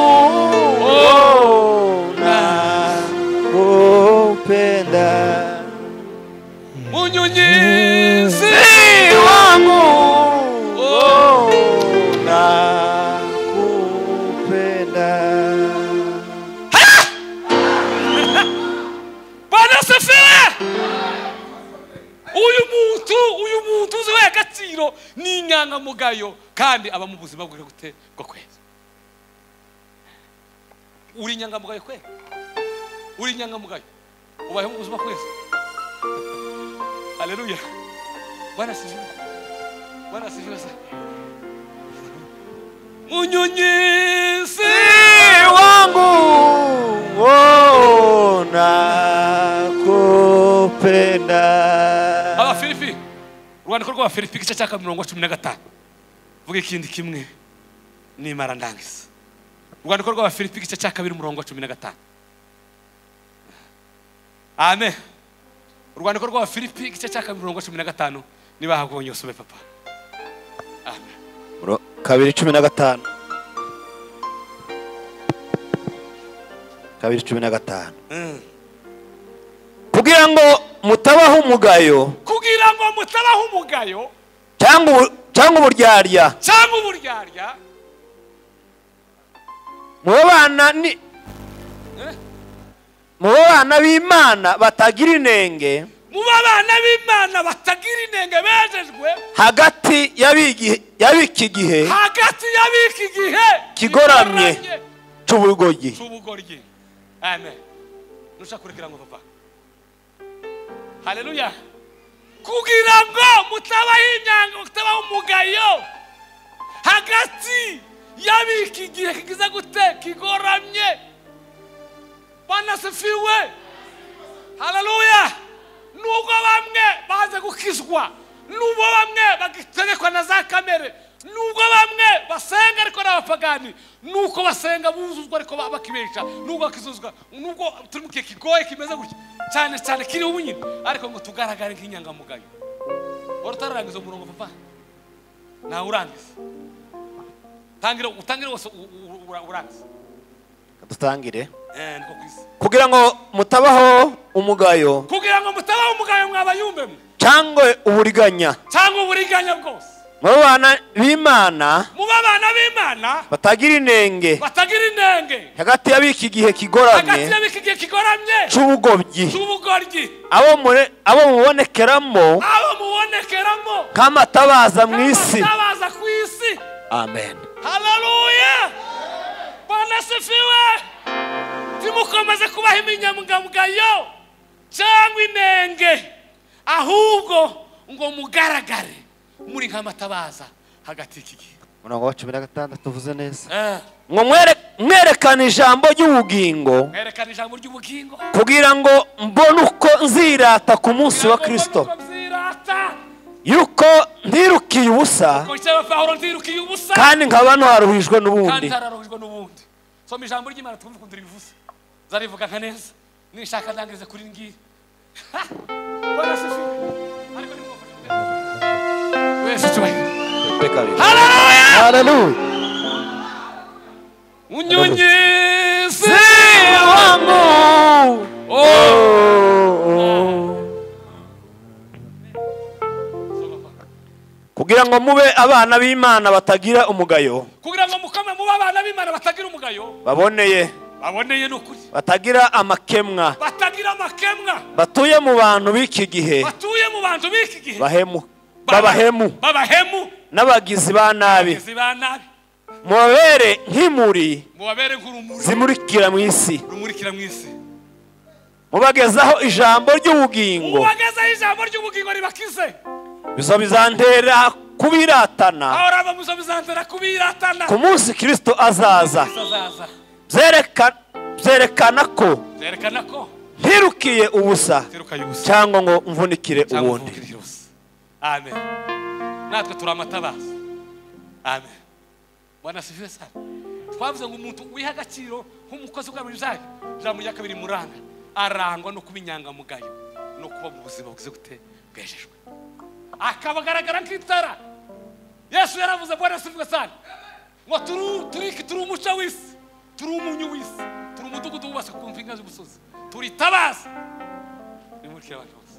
bwana sefera uyu muntu uyu muntu uzi we agaciro ni inyangamugayo kandi aba mu buzima bwe gute bwo kweza uri inyangamugayo kwe uri inyangamugayo ubayeho mu buzima kweza haleluya bwana sefera bwana sefera se munyonyese wangu oh, nakupenda abafilipi urwandiko rw'abafilipi igice cya mirongo cumi na gatanu vuga ikindi kimwe nimara ndangiza urwandiko rw'abafilipi igice cya kabiri umurongo wa cumi na gatanu amen urwandiko rw'abafilipi igice cya kabiri umurongo wa cumi na gatanu niba hagonye usome papa amen Muro- kabiri cumi na gatanu kabiri cumi na gatanu Mm. kugira ngo mutabaho umugayo kugira ngo mutabaho umugayo cyangwa ubu- cyangwa uburyarya cyangwa uburyarya mube bana ni Eh? mube bana b'imana batagira inenge mu babana b'imana batagira inenge bejejwe hagati y'abigi- y'ab'iki gihe hagati y'abiki gihe Kigoramye. kigoramye. cy'ubugoyi cy'ubugoryi amen nushaka kurekera ngo papa haleluya kugira ngo mutabaho imyanga mutabaho umugayo hagati y'abiki igihe kigize gute kigoramye banasifiwe haleluya nubwo bamwe baze gukizwa nubwo bamwe bagitegekwa na za kamere nubwo bamwe basenga ariko n'abapagani nuko basenga buzuzwa ariko ba- bakibesha nubwo bakizuzwa nubwo turi mu gihe kigoye kimeze gutya cyane cyane kiriho ubunyine ariko ngo tugaragare nk'inyangamugayo wari utararangiza umurongo papa ntawe urangiza tangira utangire wose u- u- u- urangize dutangire Eh, niko ku isi kugira ngo mutabaho umugayo kugira ngo mutabaho umugayo mwabayumbemwe cyangwa uburiganya cyangwa uburiganya bwose mube bana b'imana muba abana b'imana batagira inenge batagira inenge hagati y'ab'iki gihe hagati kigoramye y'abiki igihe kigoramye cy'ubugobyi cy'ubugoryi abo mure- abo mubonekeramo abo mubonekeramo nk'amatabaza mu isi n'abaza ku isi amen haleluya banasifiwe timukomeze kubaho iminyamugamugayo cyangwa inenge ahubwo ngo mugaragare muri nk'amatabaza hagati y'iki gihe umurongo wa cumi na gatandatu uvuze neza Eh, ngo mwere- mwerekane ijambo ry'ubugingo mwerekana ijambo ry'ubugingo kugira ngo mbone uko nzirata ku munsi wa kirisito Kugira ngo mbone uko nzirata. yuko ntirukiye ubusa ngo cyaba pawulo ndirukiye ubusa kandi nkaba ntaruhijwe kandi n'ubundi ntararuhijwe n'ubundi soma ijambo ry'imana twumve ukuntu ribivuze zarivuga nka neza nishaka ndangirize kuri ngiri Ha! Bwana asifiwe. Ariko ni ngombwa kugira ngo- wese cyubahiro haleluya haleluya unyongeze wangu oh kugira ngo mube abana b'imana batagira umugayo kugira ngo mukome muba abana b'imana batagira umugayo baboneye baboneye ni ukuri batagira amakemwa batagira amakemwa batuye mu bantu b'iki gihe batuye mu bantu b'iki gihe bahemu babahemu babahemu n'abagizi ba nabi abagizi ba nabi mubabere nk'imuri mubabere nk'urumuri zimurikira mu isi rumurikira mu isi mubagezaho ijambo ry'ubugingo ubagezaho ijambo ry'ubugingo ribakize bizo bizantera kubiratana ahora bamuzo bizantera kubiratana ku munsi kirisito azaza azaza Byereka- byerekana ko byerekana ko ntirukiye ubusa tirukaye ubusa cyangwa ngo mvunikire cyangwa ubundi uvukirije ubusa amen natwe turi amatabaza amen bwana sifiwe sana twavuze ngo umuntu wiha agaciro nk'umukozi ugaburira ibyayo ijambo rya kabiri muranga arangwa no kuba inyangamugayo no kuba mu buzima bugize gute bwejejwe akabagaragara nk'itara yesu yaravuze bwana sifiwe sana ngo turi turi turi umuco w'isi turi umunyu w'isi turi umudugudu wubaswe ku mpinga z'umusozi turi itabaza nimurikire abantu bose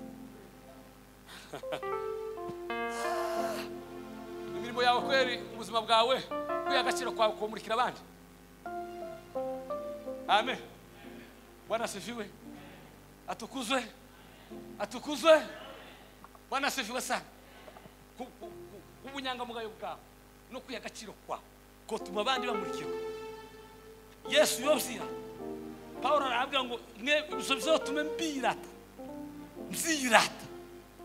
imirimo yawe kweri ubuzima bwawe wiha agaciro kwawe kumurikira abandi amen bwana asifiwe atukuzwe atukuzwe bwana asifiwe sana Ku- ku- ku- kubunyangamugayo bwawe no kwiha agaciro kwawe kutuma abandi bamurikirwa yesu yobzira pawulo arababwira ngo mwe ibyo bizotume mbirata nzirata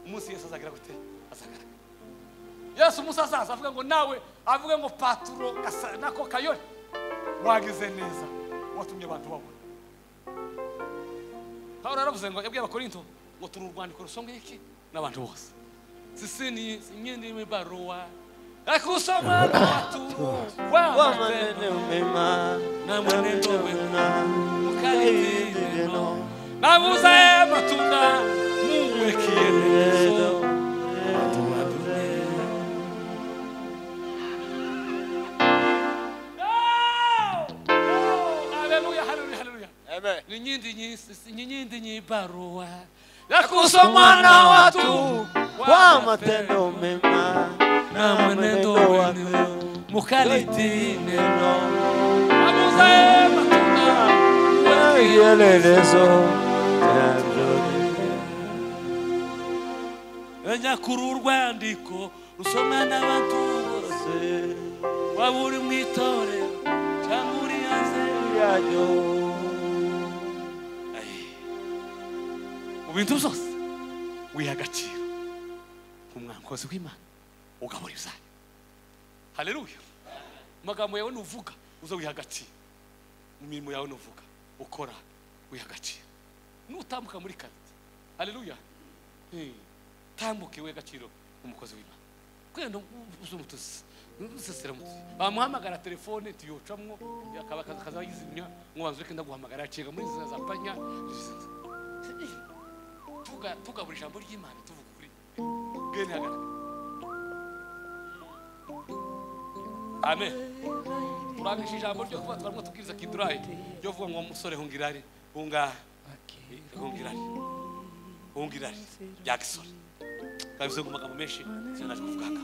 umunsi yesu azagira gute azagaragara yesu umunsi azaza avuga ngo nawe avuga ngo paturo gasa nako kayore wagize neza watumye abantu babona pawulo yaravuze ngo yabwiye abakorinto ngo turi urwandiko rusomwe iki n'abantu bose sisini imyenda irimo ibaruwa akusoma n'abaturu wamanene wamanenumema Namanene umema. mukalidineno nabuze amatunda muwekiye neza tuwadumye haleluya haleluya haleluya amen ninyindi nyisi- ninyindi nyibaruwa yakusomwa na watu wa matendo mema na mwenendo wenu mukalidine nabuze amatunda muwekiye ielelezo nyakuru urwandiko rusomwa n'abantu bose waba uri mu itorero cyangwa uri hanze mu bintu byose wiha agaciro nk'umwankozi w'imana ugabura ibyayo haleluya mu magambo yawe nuvuga uza wiha agaciro mu mirimo yawe nuvuga ukora wiha agaciro nutambuka muri karite haleluya Eh, tambuke wiha agaciro nk'umukozi w'imana kwenda uzumutuzi ntuseseramutuzi bamuhamagara telefone tuyocamwo akaba akazayizimya ngo banze kenda guhamagara acenga muri nzira za panya tuga tugabura ijambo ry'imana tuvuga ukuri bwene hagaragara amen turagisha ijambo ryo kuba twarimo tubwiriza kidurayi ryo vuga ngo musore hungirari hunga hungirari hungirari ya gisore kabivuze mu magambo menshi sinanaje kuvuga haka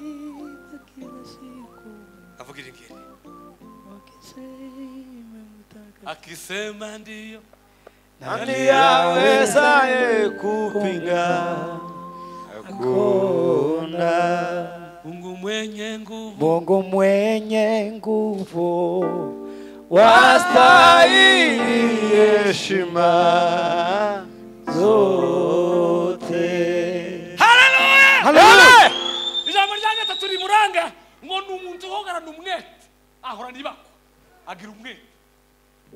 kavuga iri ngiri akisema ndiyo nani yawezaye kupinga kuona mungu mwenye nguvu Mungu mwenye nguvu wastahili wastahili heshima zote haleluya Haleluya! ijambo rya nyata turi muranga ngo ni umuntu uhorana umwete ahorana ibako agira umwete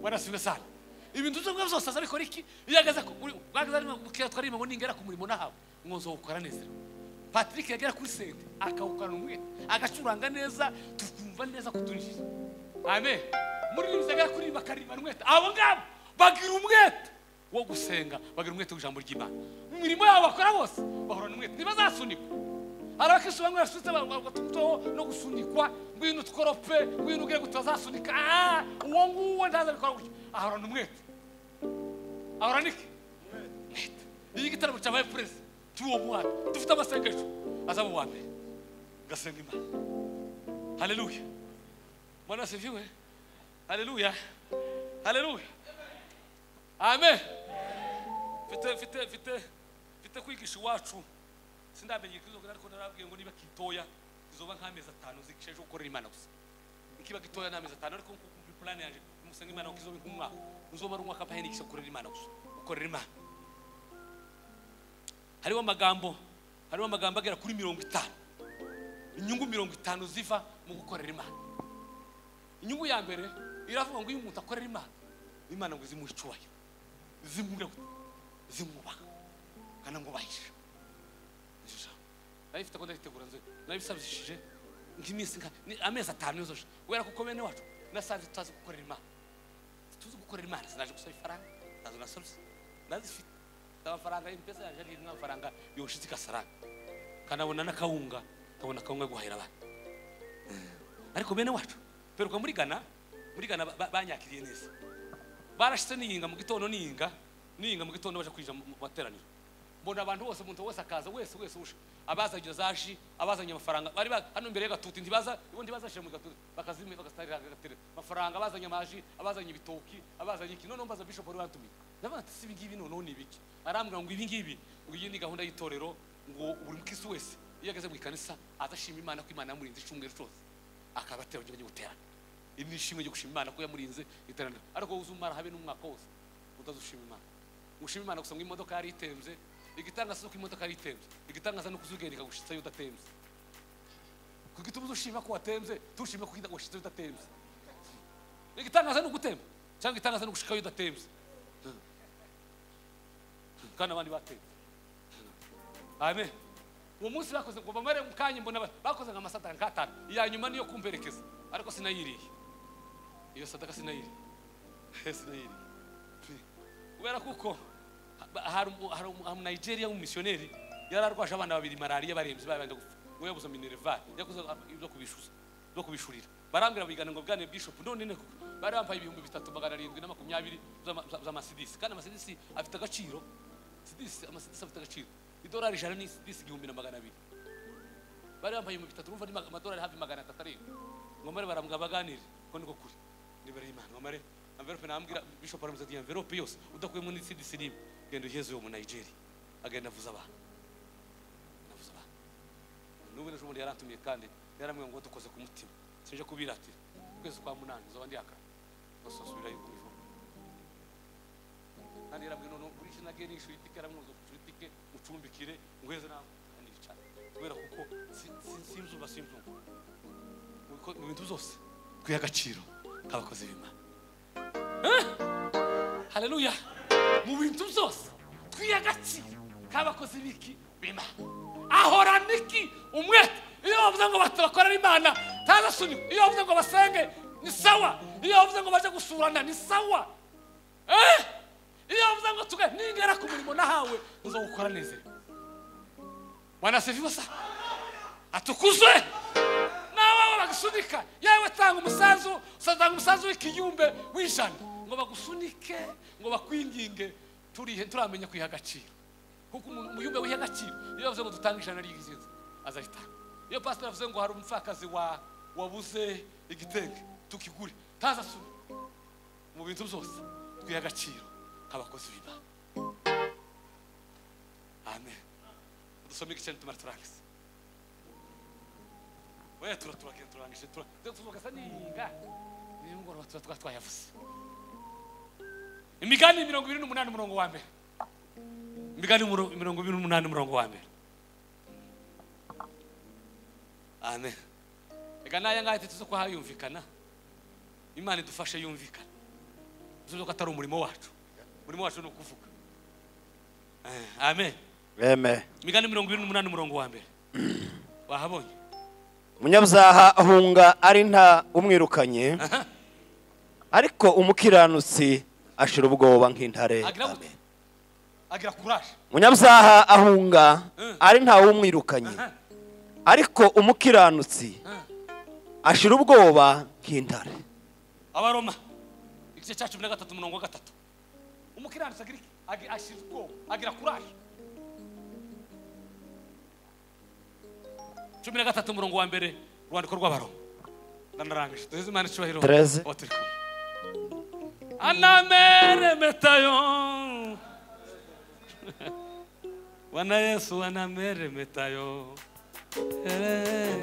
warasiwe sana ibintu byo byose ariko riki iyo ageze ku- uri- bwageze ari mukira twarimo ngo ningera ku murimo nahaba ngo nzawukora neza patrick yagera kuri sente akawukorana umwete agacuranga neza tukumva neza kuturinjira amen muri iyi nzira kuri bakarimana umwete abo ngabo bagira umwete wo gusenga bagira umwete w'ijambo ry'imana mu mirimo yabo bakora bose bahorana umwete ntibazasunikwa hari abakristo bamwe basutse bagatuteho no gusunikwa ngwino tukorope ngwino ugire ngo tutazasunika Ah, uwo nguwo ntazabikora gutya ahorana umwete ahorana iki umwete iyo igitaramo cyabaye perezida cy'uwo mwaka dufite amasengesho azaba uwa mbere gasenga imana haleluya Bwana asifiwe. Haleluya. Haleluya. Amen. Mfite mfite mfite mfite kwigisha iwacu sindamenye kizogira ariko narabwiye ngo niba kitoya kizoba nk'amezi atanu zikishaje gukorera imana gusa ikiba gitoya n'amezi atanu ariko nkuko plan yanjye musenga imana ngo kizobe nk'umwaka nzobara umwaka mpahene ikisha gukorera imana gusa gukorera imana hariho amagambo hariho amagambo agera kuri mirongo itanu inyungu mirongo itanu ziva mu gukorera imana inyungu ya mbere iravuga ngo iyo umuntu akorera imana imana ngo zimuhe icyubahiro zimure zimwubaha kandi ngo bahishe Iryo jambo. nari mfite ko ndaritegura nze nari bisabishije nk'iminsi nka ni amezi atanu yozoje kubera ko bene wacu nasanze tutazi gukorera imana tuzi gukorera imana sinaje gusaba ifaranga nazo nasabye nazifite amafaranga y'imipesa yaje ari n'amafaranga yoshitse igasaranga kanabona n'akawunga kabona akawunga yo guhahira abana ariko bene wacu peruka muri gana muri gana ba- ba- banyakiriye neza barashyize n'iyinga mu gitondo n'iyinga n'iyinga mu gitondo baje kwinjira mu mu materaniro mbona abantu bose umuntu wese akaza wese wese uje abazanye izo zashi abazanye amafaranga bari ba- hano imbere y'agatuti ntibaza ubundi bazashyira mu gatuti bakazimya bagasangira agaterera amafaranga abazanye amaji abazanye ibitoki abazanye iki noneho mbaza bishop wari wantumiye ndavuga ati si ibi ngibi noneho ni ibiki arambwira ngo ibi ngibi ngo iyi ni gahunda y'itorero ngo buri mukirisi wese iyo ageze mu ikanisa azashima imana ko imana yamurinze icyumweru cyose akabatera kugira ngo guterana iri ni ishimwe ryo gushima imana ko yamurinze iterambere ariko wowe uzumara habe n'umwaka wose utazushima imana ushima imana gusa ngo imodoka yari itembye igitangaza ni uko imodoka yari itembye igitangaza ni uko uzugenda ikagushitsa iyo udatembye ku gituma uzushima ko watembye tushime ko itagushitsa iyo udatembye igitangaza ni ugutemba cyangwa igitangaza ni ugushika iyo udatembye kandi abandi batembye amen uwo munsi bakoze ngo bamare mu kanya mbona ba- bakoze nka amasataka nk'atanu iya nyuma niyo kumperekeza ariko sinayiriye iyo sadaka sinayiriye sinayiriye kubera kuko ha- hari umu- hari umu- hari umunigeria w'umumisiyoneri yari arwaje abana babiri malariya barembye babanje gupfa ngo yabuze minerval yakoze ibyo kubishuza byo kubishurira barambwira bigana ngo bwane bishop none ne kuko bari bambaye ibihumbi bitatu magana arindwi na makumyabiri z'ama- za- z'amasidisi kandi amasidisi afite agaciro sidisi amasidisi afite agaciro idolari ijana ni sidisi igihumbi na magana abiri bari bambaye ibihumbi bitatu urumva ni ma- amadolari hafi magana atatu arindwi ngomare baramwaba baganire ko niko kuri nibere y'imana ngomare amverope nambwira bishop aramuza ati amverope yose udakuyemo n'itsidisi n'imwe genda uheze uwo mu nigeria agenda avuza abantu navuze abantu n'ubu n'ejo bundi yarantumiye kandi yarambwira ngo dukoze ku mutima sinje kubiratira ukwezi kwa munani zoba ndihaka basosubira yuko bivuga kandi yarambwira noneho urishe na geni ishuri itike yaramwuza ishuri itike mucumbikire nguheze nawe kandi yicara kubera kuko si- si- simzuba simzuba kuko mu bintu byose twiha agaciro nk'abakozi b'imana Eh? haleluya mu bintu byose twiha agaciro nk'abakozi b'iki b'imana ahorana iki umwete iyo bavuze ngo bata- bakorere imana ntazasunikwe iyo bavuze ngo basenge ni sawa iyo bavuze ngo baje gusurana ni sawa Eh? iyo bavuze ngo tuge ningera ku murimo nahawe uzawukora nezerewe mwana sevivasa atukuzwe nawe bagusunika yewe tanga umusanzu tanga umusanzu w'ikiyumbe w'ijana ngo bagusunike ngo bakwinginge turihe turamenya kwiha agaciro kuko umuntu- umuyumbe wiha agaciro iyo bavuze ngo dutange ijana ry'igizinzi azahitanga iyo pasiteri avuze ngo hari umupfakazi wa wabuze igitenge tukigure ntazasubire mu bintu byose twiha agaciro nk'abakozi b'imana amen dusome igice nitumara turangise oya turatura kenda turangije tura tuzuka sa ninga nimugoroba tuba twa twayavuze imigani mirongo ibiri n'umunani umurongo wa mbere imigani muro- mirongo ibiri n'umunani umurongo wa mbere amen reka n'aya ngaya tuzi ko hayumvikana imana idufashe yumvikana tuzi ko atari umurimo wacu umurimo wacu ni ukuvuga Eh, amen amen imigani mirongo ibiri n'umunani umurongo wa mbere wahabonye umunyabyaha ahunga ari nta umwirukanye ariko umukiranutsi ashira ubwoba nk'intare agira gute? Amen. agira kuraje umunyabyaha ahunga ari nta umwirukanye Aha. ariko umukiranutsi ashira ubwoba nk'intare abaroma igice cya cumi na gatatu umurongo wa gatatu umukiranutsi agira iki? Agi- ashira ubwoba agira kuraje cumi na gatatu umurongo wa mbere urwandiko rw'abaroma ndanarangije duheze imana icyubahiro Therese. Aho turi kumwe. anamere metayo wana yesu anamere metayo Eh,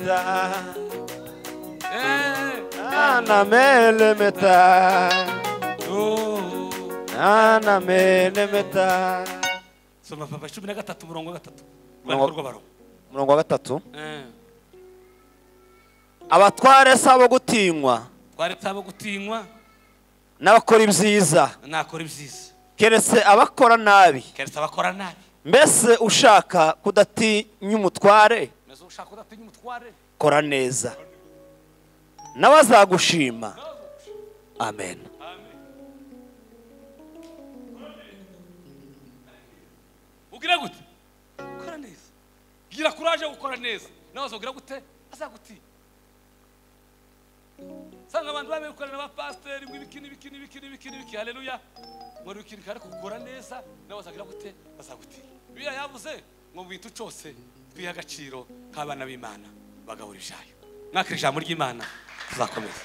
eh, anamelemeta oh. anamelemeta soma papa cumi na gatatu umurongo wa gatatu Umurongo- urwandiko rw'abaroma umurongo wa gatatu Eh. abatware si abo gutinywa twaretse abo gutinywa n'abakora ibyiza nakora ibyiza keretse abakora nabi keretse abakora nabi mbese ushaka kudatinya umutware meze ushaka udatinya umutware kora neza nawe azagushima amen ugira gute ukora neza gira kuraje yo gukora neza nawe azogira gute azagutinya usanga abantu babikorera ba pasiteri ngo ibiki n'ibiki n'ibiki n'ibiki n'ibiki haleluya ngo ni ibiki ariko gukora neza nawe azagira gute azagutinya bibiliya yavuze ngo mu bintu cyose duhe agaciro k'abana b'imana bagabura ibyayo mwakira ijambo ry'imana tuzakomeza